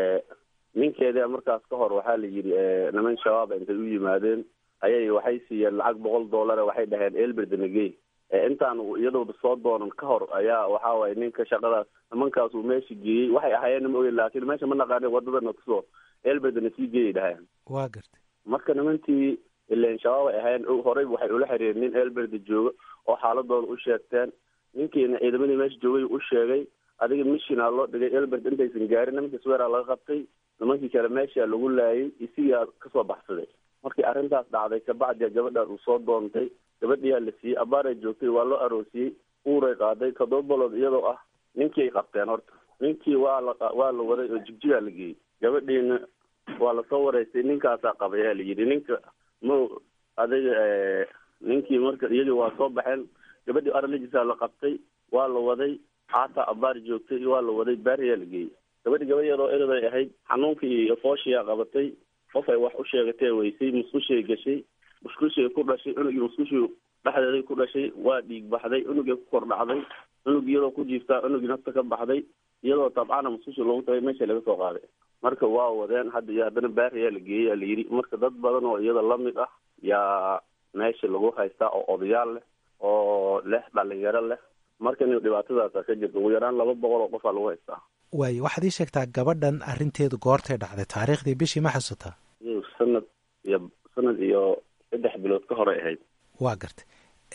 ninkeeda markaas ka hor waxaa la yidhi niman shabaab intay u yimaadeen ayay waxay siiyeen lacag boqol dollar waxay dhaheen elberdnagey intaan iyadooda soo doonan ka hor ayaa waxa waye ninka shaqadaas nimankaas uu meesha geeyey waxay ahaayeen ma ogen laakiin meesha ma naqaanin wadadana kusoo elberdna sii geeyay dhaheen waa gartay marka nimantii ilen shabaab ay ahaayeen horey waxay ula xiriireen nin elberde jooga oo xaaladooda u sheegteen ninkiina ciidamadii meesha joogay u sheegay adiga mishina loo dhigay elberd intaysan gaarin nimankii sweera laga qabtay nimankii kale meesha lagu laayay isigaa kasoo baxsaday markii arrintaas dhacday kabacdia gabadhaan uu soo doontay gabadhiyaa la siiyey abaaray joogtay waa loo aroosiyey uuray qaaday toddoba balood iyadoo ah ninkii ay qabteen horta ninkii waa la waa la waday oo jigjigaa la geeyey gabadhiina waa lasoo wareystay ninkaasaa qabay ayaa la yidhi ninka ma adiga ninkii marka iyagii waa soo baxeen gabadhii araligisaa la qabtay waa la waday xaataa abaar joogtay waa la waday baariyaa la geeyey gabadhi gabadh yaroo eraday ahayd xanuunkii iyo fooshiyaa qabatay qof ay wax u sheegatee weysay musqushay gashay musqushay ku dhashay cunugii musqushii dhexdeeday ku dhashay waa dhiig baxday cunugii ku kor dhacday cunug iyadoo ku jiiftaa cunugii nafta ka baxday iyadoo tabcana musqushi loogu tagay meesha laga soo qaaday marka waa wadeen hadda iyo haddana baariyaa la geeyey yaa la yidhi marka dad badan oo iyada lamid ah yaa meesha lagu haystaa oo odayaal leh oo leh dhalinyaro leh marka in dhibaatadaasa ka jirta ugu yaraan laba boqol oo qofaa lagu haystaa waayo waxaad ii sheegtaa gabadhan arrinteedu goortay dhacday taariikhdii bishii ma xasuutaa sanad iyo sanad iyo saddex bilood ka horay ahayd waa gartay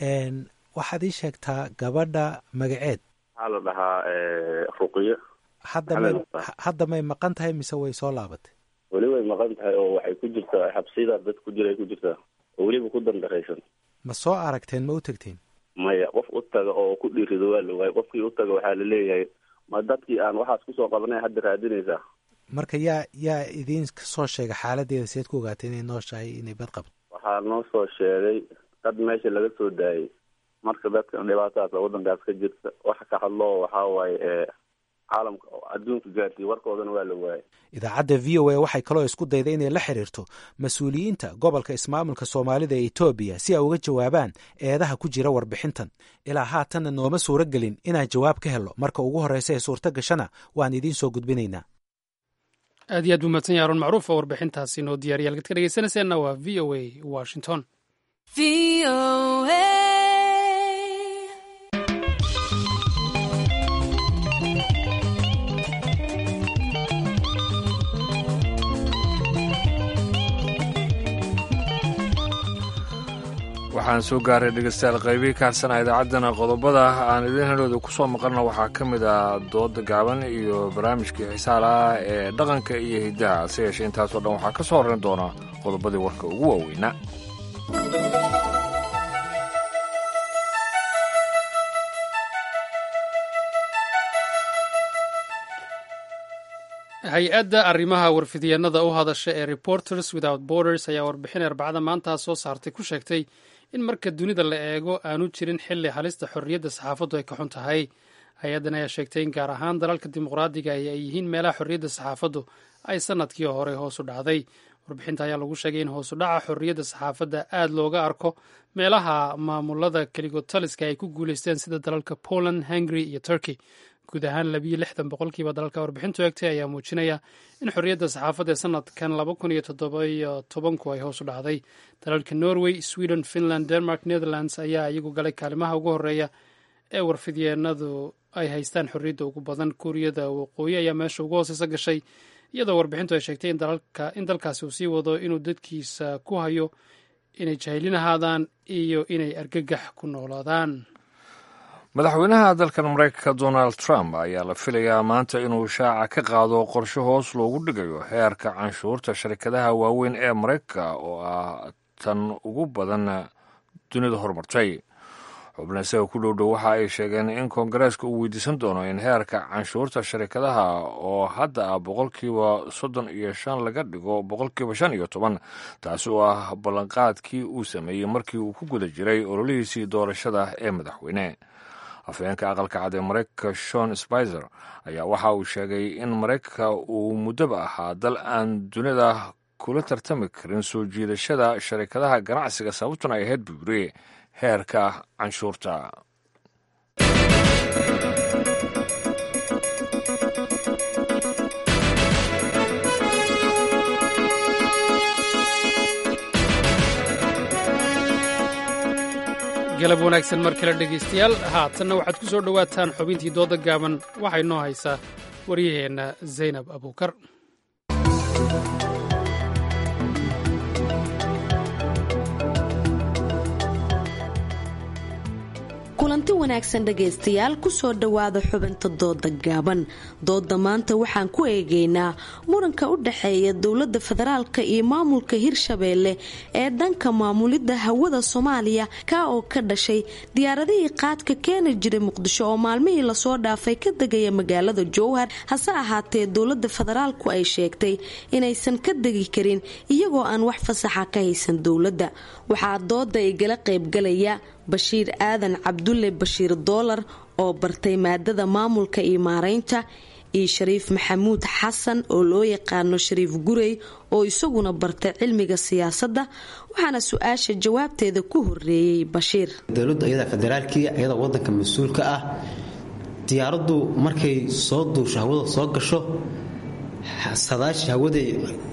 waxaad ii sheegtaa gabadha magaceed waxaa la dhahaa ruqiyo hadda may hadda may maqan tahay mise way soo laabatay weli way maqan tahay oo waxay ku jirtaa xabsiyada dad ku jira ay ku jirtaa oo weliba ku dandaraysan ma soo aragteen ma u tegteen maya qof u taga oo ku dhiirido waa la waayay qofkii u taga waxaa la leeyahay ma dadkii aan waxaas kusoo qabanay hadda raadinaysaa marka yaa yaa idiin kasoo sheegay xaaladeeda seed ku ogaatay inay nooshahay inay bad qabto waxaa noo soo sheegay dad meesha laga soo daayay marka dadka dhibaatadaas waddankaas ka jirta waxa ka hadloo waxaa waaye ee caalamka adduunka gaarsiiy warkoodana waa la waayay idaacadda v o a waxay kaloo isku dayday inay la xiriirto mas-uuliyiinta gobolka ismaamulka soomaalida ee etoobiya si ay uga jawaabaan eedaha ku jira warbixintan ilaa haatanna nooma suuro gelin inaan jawaab ka helo marka ugu horreysa ee suurto gashana waan idiin soo gudbinaynaa aad iyo aad buu mahadsan yahay arun macruuf oo warbixintaasi noo diyaariya halkaad ka dhegeysanayseena waa v o a washington waxaan soo gaaray dhegeystayaal qaybii kaasana idaacaddana qodobada aan idiin helooda ku soo maqalna waxaa ka mid ah dooda gaaban iyo barnaamijkii xisaalaha ee dhaqanka iyo hiddaha hase yeeshee intaasoo dhan waxaa ka soo horrayn doona qodobadii warka ugu waaweynaa hay-adda arrimaha warfidyeennada u hadasha ee reporters without borders ayaa warbixin arbacada maantaa soo saartay ku sheegtay in marka dunida la eego aanu jirin xilli halista xorriyadda saxaafaddu ay ka xun tahay hay-addan ayaa sheegtay in gaar ahaan dalalka dimuqraadiga ay yihiin meelaha xorriyadda saxaafaddu ay sanadkii hore hoosu dhacday warbixinta ayaa lagu sheegay in hoosu dhaca xorriyadda saxaafadda aad looga arko meelaha maamulada keligotaliska ay ku guuleysteen sida dalalka poland hungary iyo turkey guud ahaan labiyo lixdan boqolkiiba dalalka warbixintu eegtay ayaa muujinaya in xorriyadda saxaafadda ee sanadkan laba kun iyo toddobayo tobanku ay hoos u dhacday dalalka norway sweden finland denmark netherlands ayaa iyagu galay kaalimaha ugu horreeya ee warfidyeenadu ay haystaan xorriyadda ugu badan kuuriyada waqooyi ayaa meesha ugu hooseysa gashay iyadoo warbixintu ay sheegtay in dalkaasi uu sii wado inuu dadkiisa ku hayo inay jahilin ahaadaan iyo inay argagax ku noolaadaan madaxweynaha dalkan maraykanka donald trump ayaa la filayaa maanta inuu shaaca ka qaado qorshe hoos loogu dhigayo heerka canshuurta sharikadaha waaweyn ee maraykanka oo ah tan ugu badan dunida horumartay xubna isaga ku dhow dhow waxa ay sheegeen in koongareeska uu weydiisan doono in heerka canshuurta sharikadaha oo hadda ah boqolkiiba soddon iyo shan laga dhigo boqolkiiba shan iyo toban taasi oo ah ballanqaadkii uu sameeyey markii uu ku guda jiray ololihiisii doorashada ee madaxweyne afhayeenka aqalka cad ee maraykanka shon spizer ayaa waxa uu sheegay in maraykanka uu muddaba ahaa dal aan dunida kula tartami karin soo jiidashada sharikadaha ganacsiga sababtuna ay ahayd buure heerka canshuurta galab wanaagsan mar kale dhegaystayaal haatanna waxaad ku soo dhowaataan xubintii dooda gaaban waxay noo haysaa waryaheenna zaynab abuukar kulanti wanaagsan dhegaystayaal kusoo dhowaada xubinta dooda gaaban dooda maanta waxaan ku eegaynaa muranka u dhexeeya dowlada federaalka iyo maamulka hirshabeelle ee dhanka maamulidda hawada soomaaliya ka oo ka dhashay diyaaradihii qaadka keeni jiray muqdisho oo maalmihii lasoo dhaafay ka degaya magaalada jowhar hase ahaatee dowlada federaalku ay sheegtay inaysan ka degi karin iyagoo aan wax fasaxa ka haysan dowladda waxaa dooda igala qaybgalaya bashiir aadan cabdulle bashiir doolar oo bartay maadada maamulka iyo maaraynta iyo shariif maxamuud xasan oo loo yaqaano shariif gurey oo isaguna bartay cilmiga siyaasadda waxaana su-aasha jawaabteeda ku horeeyey bashiir dowladdu iyada federaalkii iyada wadanka mas-uulka ah diyaaraddu markay soo duusho hawada soo gasho sadaashi hawada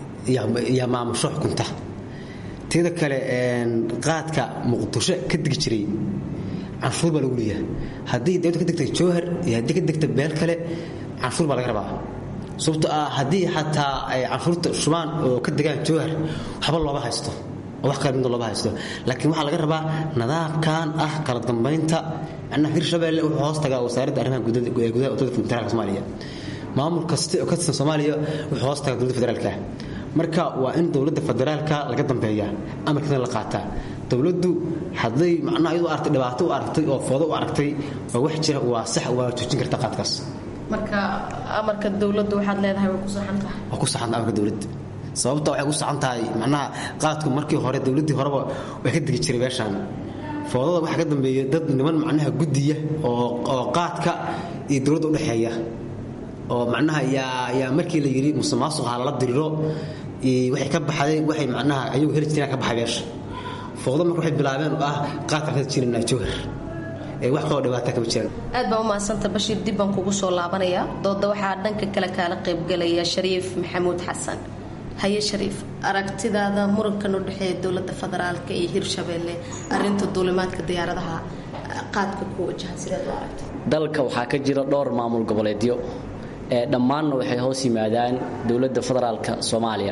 yaa maamusho xukunta teeda kale qaadka muqdisho ka degi jiray canshuur baa lagu leeyahay haddii dowladda ka degtay jowhar iyo haddii ka degta beel kale canshuur baa laga rabaa sababto ah haddii xataa ay canshuurta shubaan oo ka degaan jowhar waxba looma haysto oo wax kale midna looma haysto laakiin waxaa laga rabaa nidaamkan ah kala dambaynta macnaha hirshabeelle wuxuu hoos tagaa wasaaradda arrimaha gudaha dowladda federaalka soomaaliya maamul kasta oo ka tirsan soomaaliya wuxuu hoos tagaa dowladda federaalka marka waa in dowladda federaalka laga dambeeya amarkiina la qaataa dowladdu hadday macnaha iyadu aragtay dhibaato u aragtay oo foodo u aragtay waa wax jira waa sax waa joojin karta qaadkaas marka amarka dowladdu waxaad leedahay way ku saxan tahay waa ku saxan amarka dowladda sababta waxay ku saxan tahay macnaha qaadku markii hore dowladdii horeba way ka degi jiray meeshaan foodada waxaa ka dambeeya dad niman macnaha guddiya oo qaadka iyo dowladda udhexeeya oo macnaha yaa yaa markii la yidhi musuqmaasuqa lala diriro waxay ka baxdeen waxay macnaha ayagu heli jireen ka baxay meesha fooqdo marka waxay bilaabeen oo ah qaadka ka jirina jowhar ee wax kaloo dhibaata kama jiraan aad baa u mahadsanta bashiir dib baan kugu soo laabanaya dooda waxaa dhanka kale kaala qaybgalaya shariif maxamuud xasan haye shariif aragtidaada murankan u dhexeeya dowlada federaalka iyo hirshabeelle arinta duulimaadka diyaaradaha qaadka ku wajahan sidaad u aragta dalka waxaa ka jira dhowr maamul goboleedyo dhammaanna waxay hoos yimaadaan dowladda federaalka soomaaliya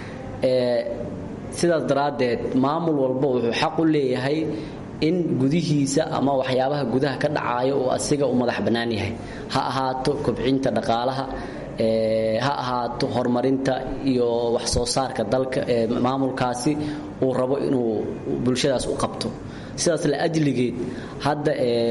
sidaas daraaddeed maamul walba wuxuu xaq u leeyahay in gudihiisa ama waxyaabaha gudaha ka dhacaayo uu asiga u madax bannaan yahay ha ahaato kobcinta dhaqaalaha ha ahaato horumarinta iyo wax soo saarka dalka maamulkaasi uu rabo inuu bulshadaas u qabto sidaas la ajligeed hadda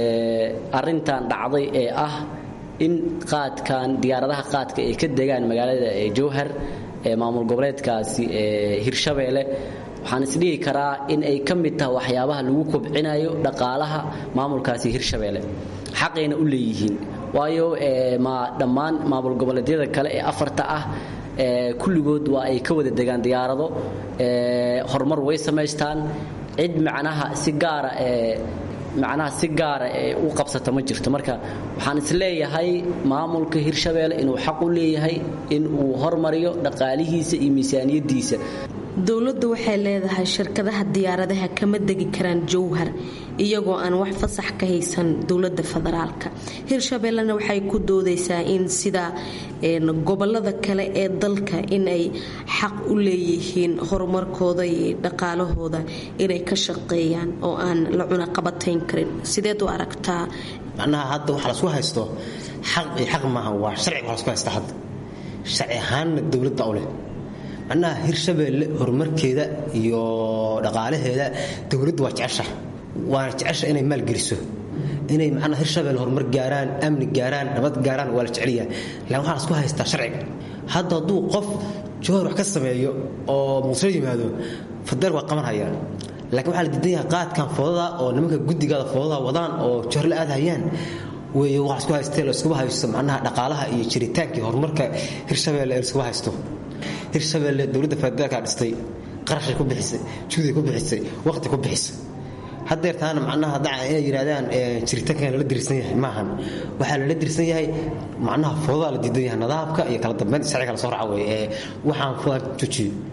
arintan dhacday ee ah in qaadkan diyaaradaha qaadka ay ka degaan magaalada jowhar ee maamul goboleedkaasi hirshabeelle waxaan isdhihi karaa in ay ka mid tahay waxyaabaha lagu kobcinayo dhaqaalaha maamulkaasi hirshabeelle xaqayna u leeyihiin waayo ma dhammaan maamul goboleedyada kale ee afarta ah kulligood waa ay ka wada degaan diyaarado horumar way samaystaan cid macnaha si gaara ee macnaha si gaara ee u qabsata ma jirto marka waxaan isleeyahay maamulka hirshabeelle inuu xaq u leeyahay in uu hormariyo dhaqaalihiisa iyo miisaaniyadiisa dowladdu waxay leedahay shirkadaha diyaaradaha kama degi karaan jowhar iyagoo aan wax fasax ka haysan dowlada federaalka hirshabeellena waxay ku doodaysaa in sida gobolada kale ee dalka inay xaq u leeyihiin horumarkooda iyo dhaqaalahooda inay ka shaqeeyaan oo aan la cunaqabatayn karin sideed u aragtaa macnaha hadda waxa lasku haysto xaq iyo xaq maaha waa sharciga waa lasku haysta hadda sharci ahaanna dowladda u leh macnaha hirshabeelle horumarkeeda iyo dhaqaalaheeda dowladdu waa jecesha waana jecesha inay maalgeliso inay macnaha hirshabeelle horumar gaaraan amni gaaraan nabad gaaraan waa la jecelyahay laakiin waxaa lasku haystaa sharciga hadda hadduu qof jowhar wax ka sameeyo oo muqdisho yimaado fadeel waa qaban hayaan laakiin waxaa la diidan yahay qaadkan foodada oo nimanka guddigaada foodada wadaan oo jowhar la aadhayaan wey waa isku haystee la iskuba haysto macnaha dhaqaalaha iyo jiritaankii horumarka hirshabeelle ee iskuba haysto hirshabeelle dowladda federaalka dhistay qarashay ku bixisay juuday ku bixisay waqti ku bixisay haddeer taana macnaha daca inay yidhahdaan jiritaankan lala dirsan yahay maahan waxaa lala dirsan yahay macnaha foodaa la diidan yahay nadaabka iyo kala dambeyn sharciga la soo raca wey ee waxaan foodaa joojiyo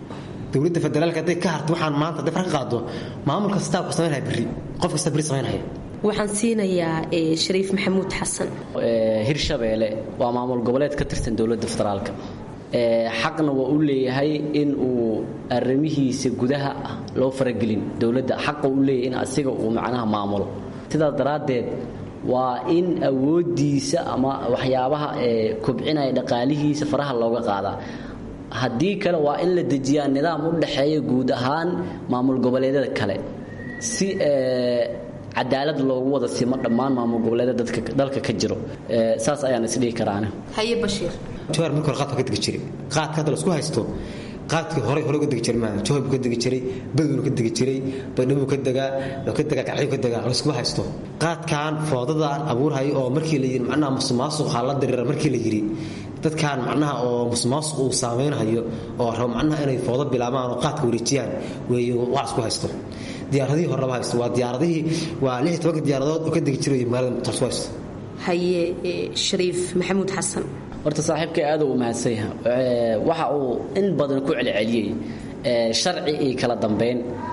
dowladda federaalka hadday ka harto waxaan maanta hadday far ka qaado maamul kastaa ku samaynaya berri qof kasta berri samaynaya waxaan siinayaa shariif maxamuud xasan hirshabeelle waa maamul goboleed ka tirsan dowladda federaalka xaqna waa u leeyahay in uu arrimihiisa gudaha ah loo faragelin dowladda xaqa u leeyahay in asiga uu macnaha maamulo sidaas daraaddeed waa in awooddiisa ama waxyaabaha kobcinaya dhaqaalihiisa faraha looga qaadaa haddii kale waa in la dejiyaa nidaam u dhaxeeya guud ahaan maamul goboleedyada kale si cadaalad loogu wada simo dhammaan maamul goboleedyada dalka ka jiro saas ayaan isdhihi karaane haye bashiir jawhar markii hore qaadka ka degi jiray qaadka hadda laisku haysto qaadkii horey hore uga degi jiray maaha jawhar buu ka degi jiray badwuu ka degi jiray baydhabo ka degaa wuxuu ka degaa kacyo ka degaa laisku haysto qaadkan foodadaan abuurhayo oo markii la yidhi macnaha musuqmaasuqa la diriira markii la yidhi dadkan macnaha oo musuqmaasuq uu saameynhayo oo rabo macnaha inay foodo bilaabaan oo qaadka wareejiyaan weeye waa isku haysto diyaaradihii hore lama haysto waa diyaaradihii waa lix iyo tobanka diyaaradood oo ka degi jiray magaalada muqdisho haysto haye shariif maxamuud xasan horta saaxiibkay aad uu mahadsan yahay waxa uu in badan ku celceliyey sharci iyo kala dambeyn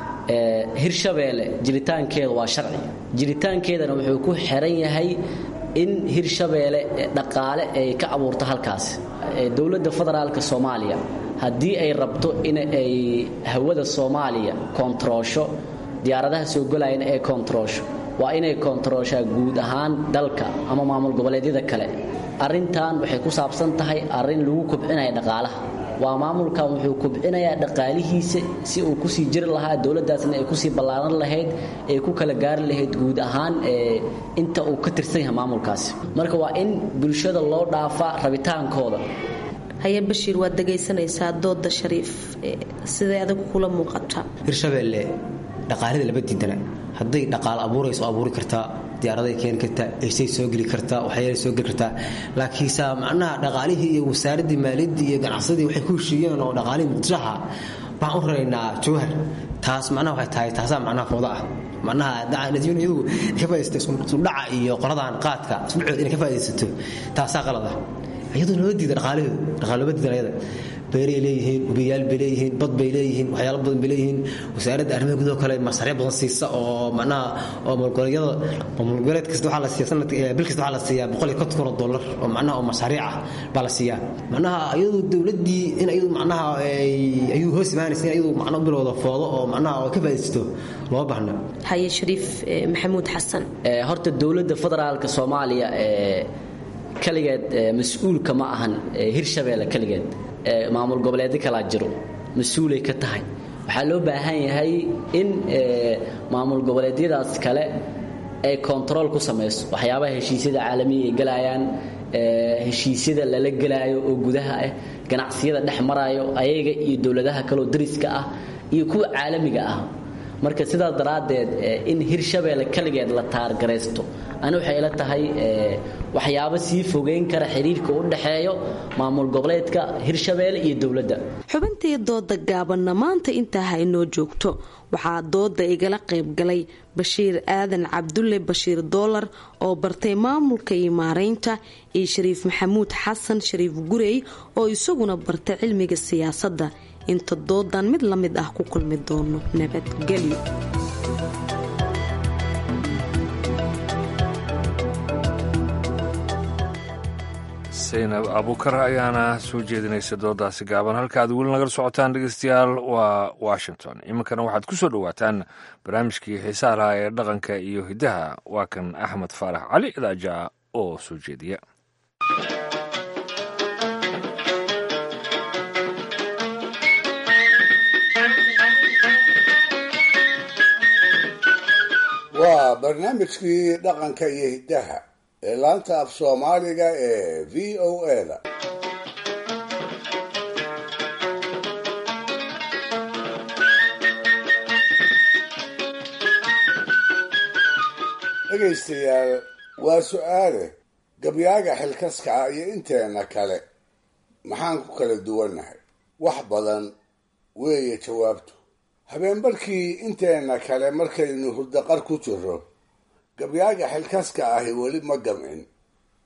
hirshabeelle jiritaankeeda waa sharci jiritaankeedana wuxuu ku xiran yahay in hirshabeelle dhaqaale ay ka abuurto halkaas dowladda federaalka soomaaliya haddii ay rabto in ay hawada soomaaliya koontaroosho diyaaradaha soo golayana ay koontaroosho waa inay koontarooshaa guud ahaan dalka ama maamul goboleedyada kale arrintan waxay ku saabsan tahay arrin lagu kobcinaya dhaqaalaha waa maamulkan wuxuu kobcinayaa dhaqaalihiisa si uu kusii jiri lahaa dowladdaasna ay kusii ballaaran lahayd ay ku kala gaari lahayd guud ahaan inta uu ka tirsan yahay maamulkaasi marka waa in bulshada loo dhaafaa rabitaankooda haye bashiir waad dhegaysanaysaa dooda shariif siday adag kula muuqataa hirshabeelle dhaqaalida lama diidana hadday dhaqaal abuurayso abuuri kartaa diyaaraday keeni kartaa eysay soo geli kartaa waxyaala soo geli kartaa laakiinse macnaha dhaqaalihii iyo wasaaraddii maaliyaddii iyo ganacsadii waxay ku heshiiyeen oo dhaqaalihii muqdishaha waxaan u raraynaa jawhar taas macnaha waxay tahay taasaa macnaha fooda ah macnaha iyadu ka faaidaysata isudhaca iyo qoladan qaadka isudhacood inay ka faa'idaysato taasaa qalada iyadoo loo diida dhaqaalahooda dhaqaal looma diidan ayada beeray leeyihiin hubiyaal bay leeyihiin bad bay leeyihiin waxyaalo badan bay leeyihiin wasaaradda arrimaha gudaha kale masariic badan siisa oo macnaha oo malgoleedyada malgoleed kasta waxaa la siiya sanad bil kasta waxaa la siiyaa boqol iyo konton kun oo dollar oo macnaha oo masariic ah baa la siiyaa macnaha iyadu dowladdii in iyadu macnaha ayuu hoos imaanaysa in iyadu macno bilowda foodo oo macnaha oo ka faa'iidaysto loo baahna haye shariif maxamuud xasan horta dowladda federaalka soomaaliya kaligeed mas-uulka ma ahan hirshabeelle kaligeed maamul goboleedyo kalaa jiro mas-uulay ka tahay waxaa loo baahan yahay in maamul goboleedyadaas kale ay kontarool ku samayso waxyaabaha heshiisyada caalamiga ay galayaan heshiisyada lala gelaayo oo gudaha ah ganacsiyada dhex maraayo ayaga iyo dowladaha kaleoo dariska ah iyo kuwa caalamiga ah marka sidaas daraaddeed in hirshabeelle kaligeed la taargaraysto ani waxay ila tahay waxyaabo sii fogeyn kara xiriirka u dhexeeyo maamul goboleedka hirshabeelle iyo dowladda xubintii dooda gaabanna maanta intaa ha inoo joogto waxaa dooda igala qaybgalay bashiir aadan cabdulle bashiir doolar oo bartay maamulka iyo maaraynta iyo shariif maxamuud xasan shariif gurey oo isaguna bartay cilmiga siyaasadda inta doodan mid la mid ah ku kulmi doono nabadgelyo saynab abuukar ayaana soo jeedinaysa doodaasi gaaban halka aad weli nagala socotaan dhegeystayaal waa washington iminkana waxaad ku soo dhowaataan barnaamijkii xiisaha lahaa ee dhaqanka iyo hiddaha waa kan axmed faarax cali idaaja oo soo jeediya waa barnaamijkii dhaqanka iyo hiddaha ee laanta af soomaaliga ee v o eda dhegaystayaal waa su-aale gabyaaga xilkaska ah iyo inteenna kale maxaan ku kala duwannahay wax badan weeye jawaabtu habeenbarkii inteenna kale markaynu hurdaqar ku jiro gabyaaga xilkaska ahi weli ma gamcin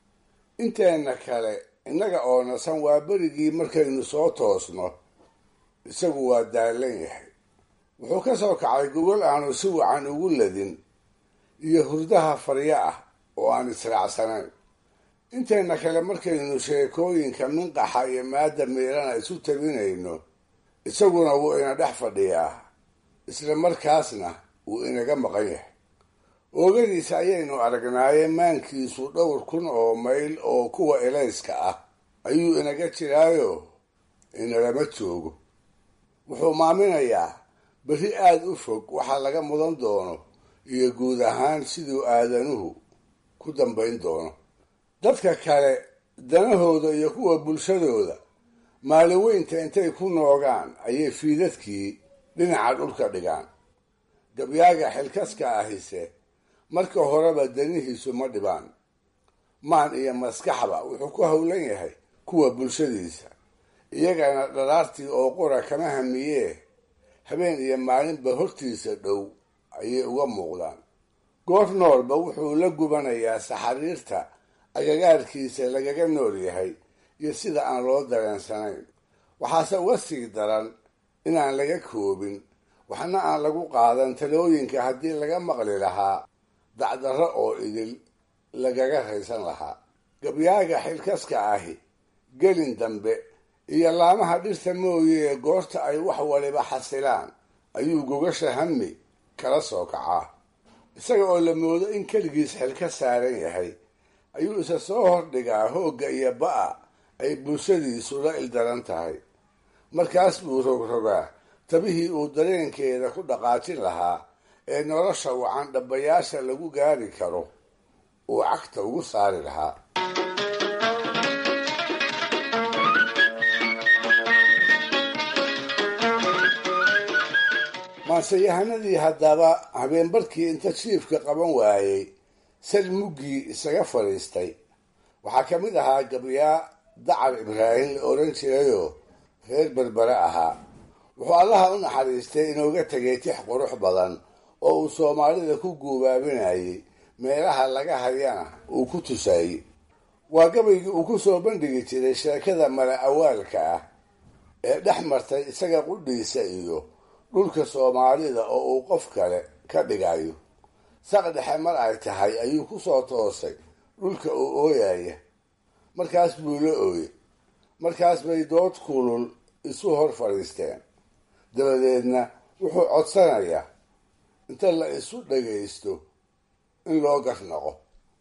inteenna kale innaga oo nasan waa berigii markaynu soo toosno isagu waa daallan yahay wuxuu ka soo kacay gogol aanu si wacan ugu ladin iyo hurdaha faryo ah oo aan israacsanayn intayna kale markaynu sheekooyinka minqaxa iyo maadda miirana isu tabinayno isaguna wuu ina dhex fadhiyaa isla markaasna wuu inaga maqan yahay oogadiisa ayaynu aragnaaye maankiisu dhowr kun oo mayl oo kuwa elayska ah ayuu inaga jiraayo inalama joogo wuxuu maaminayaa berri aada u fog waxa laga mudan doono iyo guud ahaan siduu aadanuhu ku dambayn doono dadka kale danahooda iyo kuwa bulshadooda maalin weynta intay ku noogaan ayay fiidadkii dhinaca dhulka dhigaan gabyaaga xilkaska ahise marka horeba danihiisu ma dhibaan maan iyo maskaxba wuxuu ku howlan yahay kuwa bulshadiisa iyagana dharaartii oo qura kama hamiyee habeen iyo maalinba hortiisa dhow ayay uga muuqdaan goor noolba wuxuu la gubanayaa saxariirta agagaarkiisa lagaga nool yahay iyo sida aan loo dareensanayn waxaase uga sii daran inaan laga koobin waxna aan lagu qaadan talooyinka haddii laga maqli lahaa dacdarro oo idil lagaga raysan lahaa gabyaaga xilkaska ahi gelin dambe iyo laamaha dhirta mooyee goorta ay wax waliba xasilaan ayuu gogasha hami kala soo kacaa isaga oo la moodo in keligiis xil ka saaran yahay ayuu isa soo hordhigaa hoogga iyo ba'a ay bulshadiisu la ildaran tahay markaas buu rogrogaa tabihii uu dareenkeeda ku dhaqaajin lahaa ee nolosha wacan dhabbayaasha lagu gaari karo uu cagta ugu saari lahaa maanseyahanadii haddaba habeenbarkii inta jiifka qaban waayey sal muggii isaga fadhiistay waxaa ka mid ahaa gabyaa dacar ibraahim la odhan jirayoo reer berbere ahaa wuxuu allaha u naxariistay inooga tegay tix qurux badan oo uu soomaalida ku guubaabinayay meelaha laga hayana uu ku tusaayey waa gabaygii uu ku soo bandhigi jiray sheekada mala awaalka ah ee dhex martay isaga qudhiisa iyo dhulka soomaalida oo uu qof kale ka dhigayo saq dhexe mar ay tahay ayuu ku soo toosay dhulka uu ooyaya markaas buu la ooyey markaas bay dood kulul isu hor fadhiisteen dabadeedna wuxuu codsanayaa inta la isu dhagaysto in loo garnaqo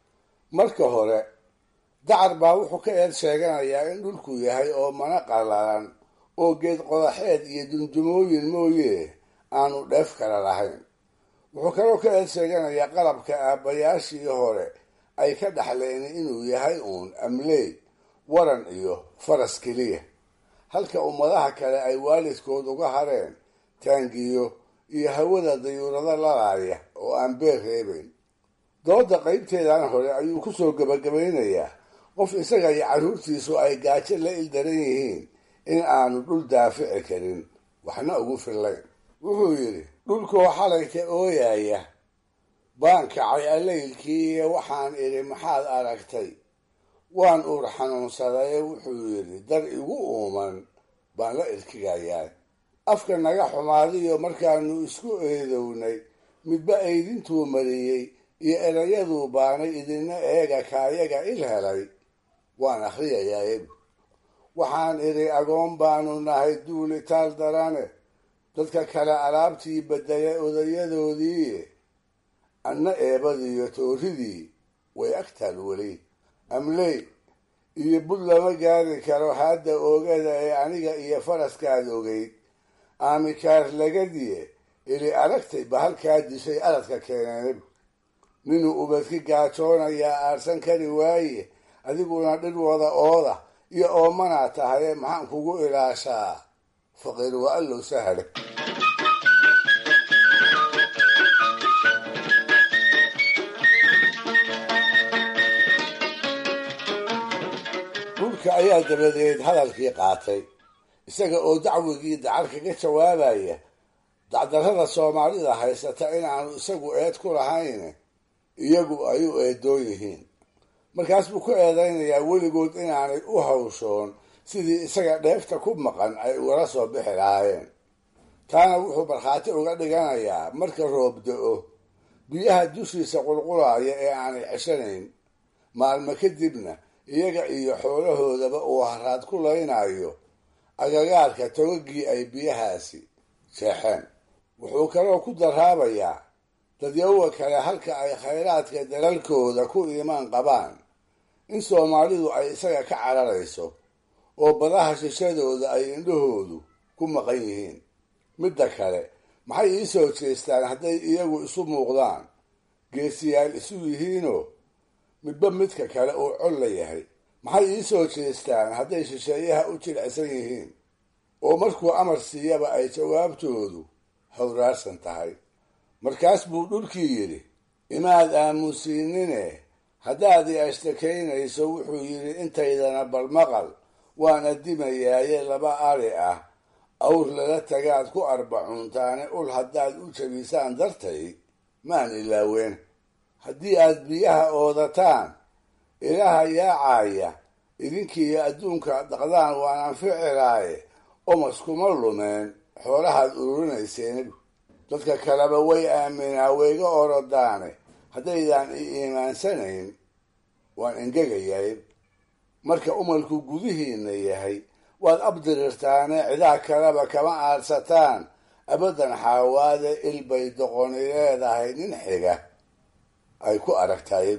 marka hore dacar baa wuxuu ka eed sheeganayaa in dhulku yahay oo mana qallalan oo geed qodaxeed iyo dumdumooyin mooye aanu dheef kala lahayn wuxuu kaloo ka eed sheeganayaa qalabka aabbayaashii hore ay ka dhaxleen inuu yahay uun amleey waran iyo faras keliya halka ummadaha kale ay waalidkood uga hareen taangiyo iyo hawada dayuurado lalaaya oo aan beer reebayn dooda qaybteedan hore ayuu ku soo gebagabaynayaa qof isaga iyo carruurtiisu ay gaajo la ildaran yihiin in aanu dhul daafici karin waxna ugu fillayn wuxuu yidhi dhulkoo xalayka ooyaya baan kacay allaylkii iyo waxaan idhi maxaad aragtay waan uur xanuunsadaye wuxuu yidhi dar igu uuman baan la irkigayaa afka naga xumaadiyo markaanu isku eedownay midba eydintuu mariyey iyo erayaduu baanay idina eega kaayaga il helay waan akhriyayaa ebu waxaan idhi agoon baanu nahay duulitaal darane dadka kale alaabtii beddelay odayadoodii anna eebadiiyo tooridii way agtaal weli amley iyo bud lama gaari karo hadda oogada ee aniga iyo faraskaad ogeyd aamikaar lagadiye ili aragtay bahalkaa dishay aradka keeneen ninuu ubadki gaajoonayaa aarsan kari waaye adiguna dhir wada ooda iyo oomanaa tahaye maxaan kugu ilaashaa faqiir waa allow sahale dhulka ayaa dabadeed hadalkii qaatay isaga oo dacwigii dacar kaga jawaabaya dacdarrada soomaalida haysata inaanu isagu eed ku lahayn iyagu ay u eedoon yihiin markaas buu ku eedaynayaa weligood inaanay u hawshoon sidii isaga dheefta ku maqan ay ugala soo bixi lahaayeen taana wuxuu markhaati uga dhiganayaa marka roob da-o biyaha dushiisa qulqulaaya ee aanay ceshanayn maalmo kadibna iyaga iyo xoolahoodaba uu haraad ku laynayo agagaarka togagii ay biyahaasi jeexeen wuxuu kaloo ku daraabayaa dadyawa kale halka ay khayraadka dalalkooda ku iimaan qabaan in soomaalidu ay isaga ka cararayso oo badaha shishadooda ay indhahoodu ku maqan yihiin midda kale maxay ii soo jeestaan hadday iyagu isu muuqdaan geesiyaal isu yihiinoo midba midka kale uu col la yahay maxay ii soo jeestaan hadday shisheeyaha u jilicsan yihiin oo markuu amar siiyaba ay jawaabtoodu hawraarsan tahay markaas buu dhulkii yidhi imaad aamusiinine haddaad i ashtakaynayso wuxuu yidhi intaydana balmaqal waan adimayaaye laba ari ah awr lala tagaad ku arbacuuntaane ul haddaad u jabisaan dartay maan ilaaween haddii aad biyaha oodataan ilaha yaacaya idinkiiyo adduunka dhaqdaan waan anficilaaye omas kuma lumeen xoolahaad ururinayseen dadka kaleba way aaminaa wayga orodaane haddaydaan i iimaansanayn waan engegayay marka umalku gudihiinna yahay waad abdirirtaane cidaa kaleba kama aadsataan abadan xaawaade ilbay doqoni leedahay nin xiga ay ku aragtay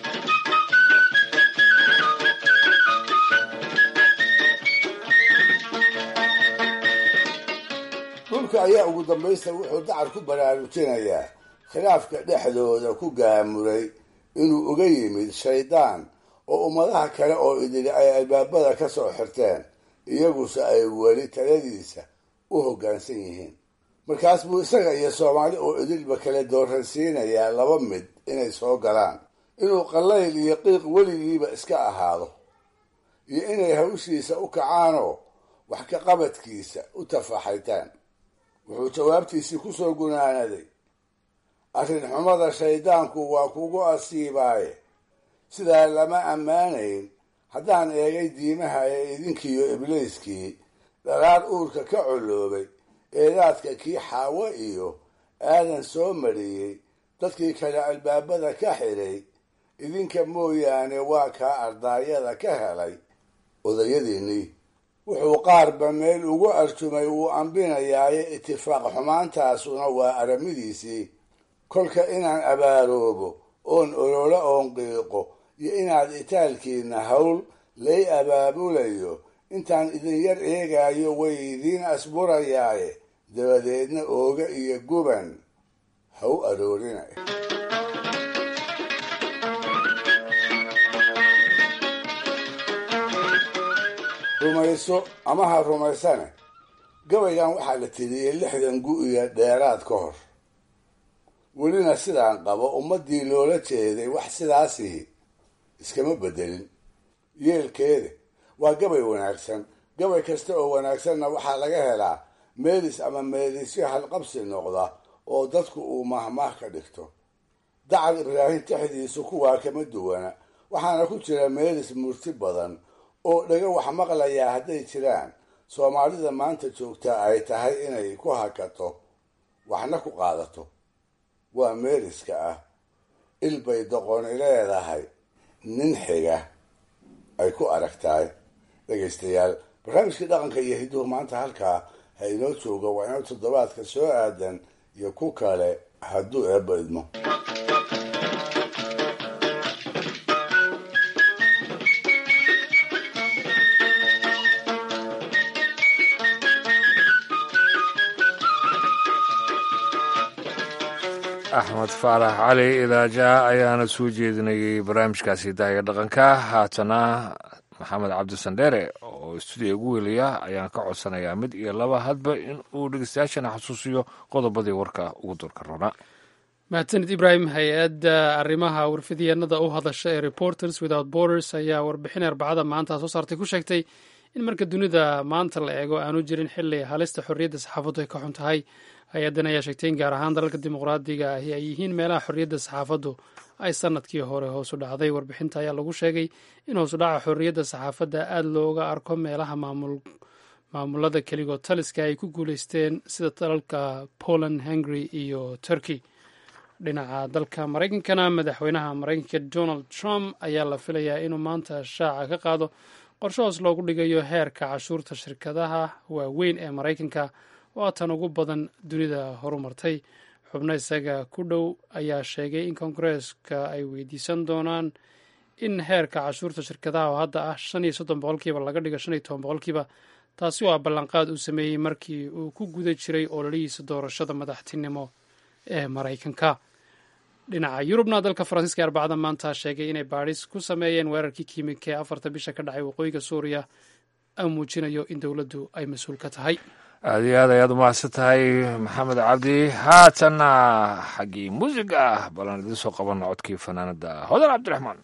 dhulka ayaa ugu dambaysta wuxuu dacar ku baraarujinayaa khilaafka dhexdooda ku gaamuray inuu uga yimid shaydaan oo ummadaha kale oo idili ay albaabada ka soo xirteen iyaguse ay weli taladiisa u hoggaansan yihiin markaas buu isaga iyo soomaali oo idilba kale dooransiinayaa laba mid inay soo galaan inuu qallayl iyo qiiq weligiiba iska ahaado iyo inay hawshiisa u kacaanoo wax ka qabadkiisa u tafaxaytaan wuxuu jawaabtiisii ku soo gunaanaday arrin xumada shayddaanku waa kugu asiibaaye sidaa lama ammaanayn haddaan eegay diimaha ee idinkiiyo ibliiskii dhalaar uurka ka coloobay eedaadka kii xaawo iyo aadan soo mariyey dadkii kale albaabada ka xidhay idinka mooyaane waa kaa ardaayada ka helay odayadiinnii wuxuu qaarba meel ugu arjumay wuu ambinayaaye itifaaq xumaantaasuna waa aramidiisii kolka inaan abaaroobo oon ololo oon qiiqo iyo inaad itaalkiinna hawl lay abaabulayo intaan idin yar eegaayo way idiin asburayaaye dabadeedna ooga iyo guban ha u aroorina rumayso ama ha rumaysane gabaygan waxaa la tiriyey lixdan gu-iyo dheeraad ka hor welina sidaan qabo ummaddii loola jeeday wax sidaasihi iskama bedelin yeelkeeda waa gabay wanaagsan gabay kasta oo wanaagsanna waxaa laga helaa meelis ama meelisyo halqabsi noqda oo dadku uu mahmaah ka dhigto dacar ibraahim texdiisu kuwaa kama duwana waxaana ku jira meelis murti badan oo dhaga wax maqlayaa hadday jiraan soomaalida maanta joogtaa ay tahay inay ku hakato waxna ku qaadato waa meeliska ah ilbay doqoni leedahay nin xiga ay ku aragtahay dhegaystayaal barnaamijkii dhaqanka iyo hidduhu maanta halkaa ha inoo jooga waa inoo toddobaadka soo aadan iyo ku kale hadduu eebba idmo axmed faarax cali idaaja ayaana soo jeedinayay barnaamijkaasi daaga dhaqanka haatana maxamed cabdisandheere oo stuudiya ugu welaya ayaan ka codsanayaa mid iyo laba hadba in uu dhegeystayaashana xasuusiyo qodobadii warka ugu durka rona mahadsanid ibraahim hay-adda arrimaha warfidyaenada u hadasha ee reporters without borders ayaa warbixin arbacada maanta soo saartay ku sheegtay in marka dunida maanta la eego aanu jirin xili halista xorriyadda saxaafaddu ay ka xun tahay hay-addan ayaa sheegtay in gaar ahaan dalalka dimuqraadiga ahi ay yihiin meelaha xorriyadda saxaafaddu ay sanadkii hore hoosu dhacday warbixinta ayaa lagu sheegay in hoosudhaca xorriyadda saxaafadda aada looga arko meelaha maamulada keligood taliska ay ku guuleysteen sida dalalka poland hungary iyo turkey dhinaca dalka maraykankana madaxweynaha maraykanka donald trump ayaa la filayaa inuu maanta shaaca ka qaado qorshe hoos loogu dhigayo heerka cashuurta shirkadaha waaweyn ee maraykanka oo tan ugu badan dunida horumartay xubno isaga ku dhow ayaa sheegay in kongareeska ay weydiisan doonaan in heerka cashuurta shirkadaha oo hadda ah shan iyo soddon boqolkiiba laga dhigo shan iyo toban boqolkiiba taasi oo ah ballanqaad uu sameeyey markii uu ku guda jiray ololihiisa doorashada madaxtinimo ee maraykanka dhinaca yurubna dalka faransiiska arbacada maanta sheegay inay baadhis ku sameeyeen weerarkii kiimika ee afarta bisha ka dhacay waqooyiga suuriya au muujinayo in dowladdu ay mas-uul ka tahay aada iyo aad ayaad umahadsan tahay maxamed cabdi haatanna xaggii muusiga ah balan idiin soo qabanno codkii fanaanada hodan cabdiraxmaan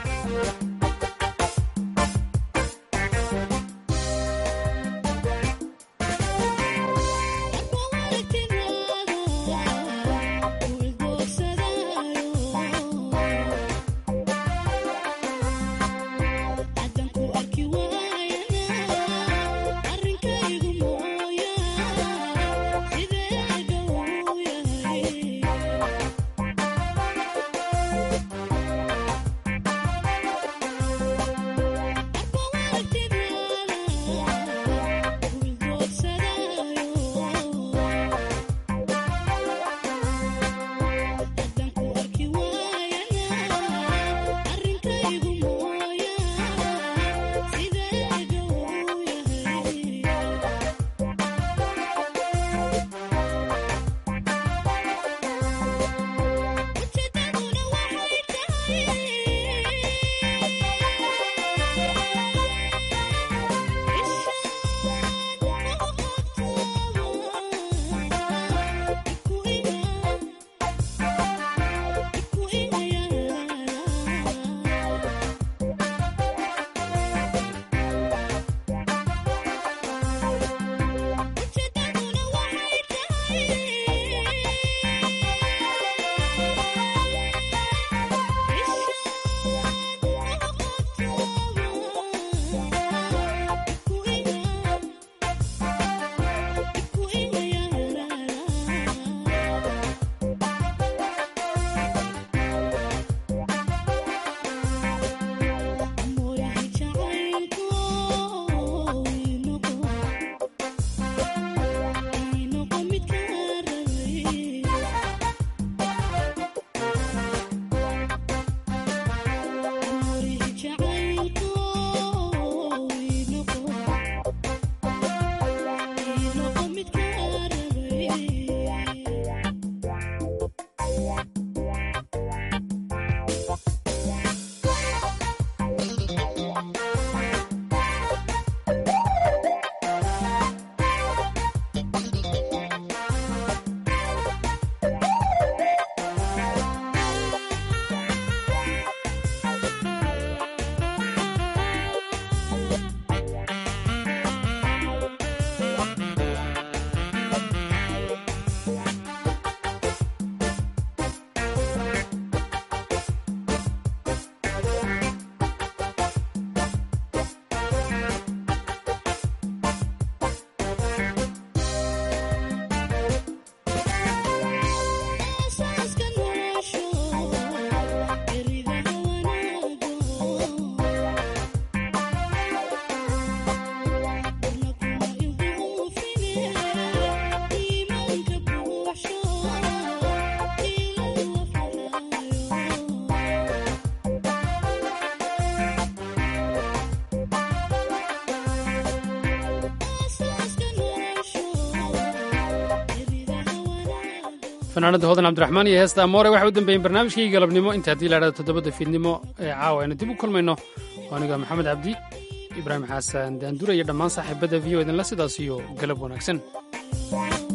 fanaanada hodan cabdiraxmaan iyo heesta amoore waxay u dambeeyeen barnaamijkii galabnimo inta haddii la dhahdo toddobada fiidnimo ee caawa aynu dib u kulmayno aniga maxamed cabdi ibraahim xasan daandura iyo dhammaan saaxiibadda v o idinla sidaas iyo galab wanaagsan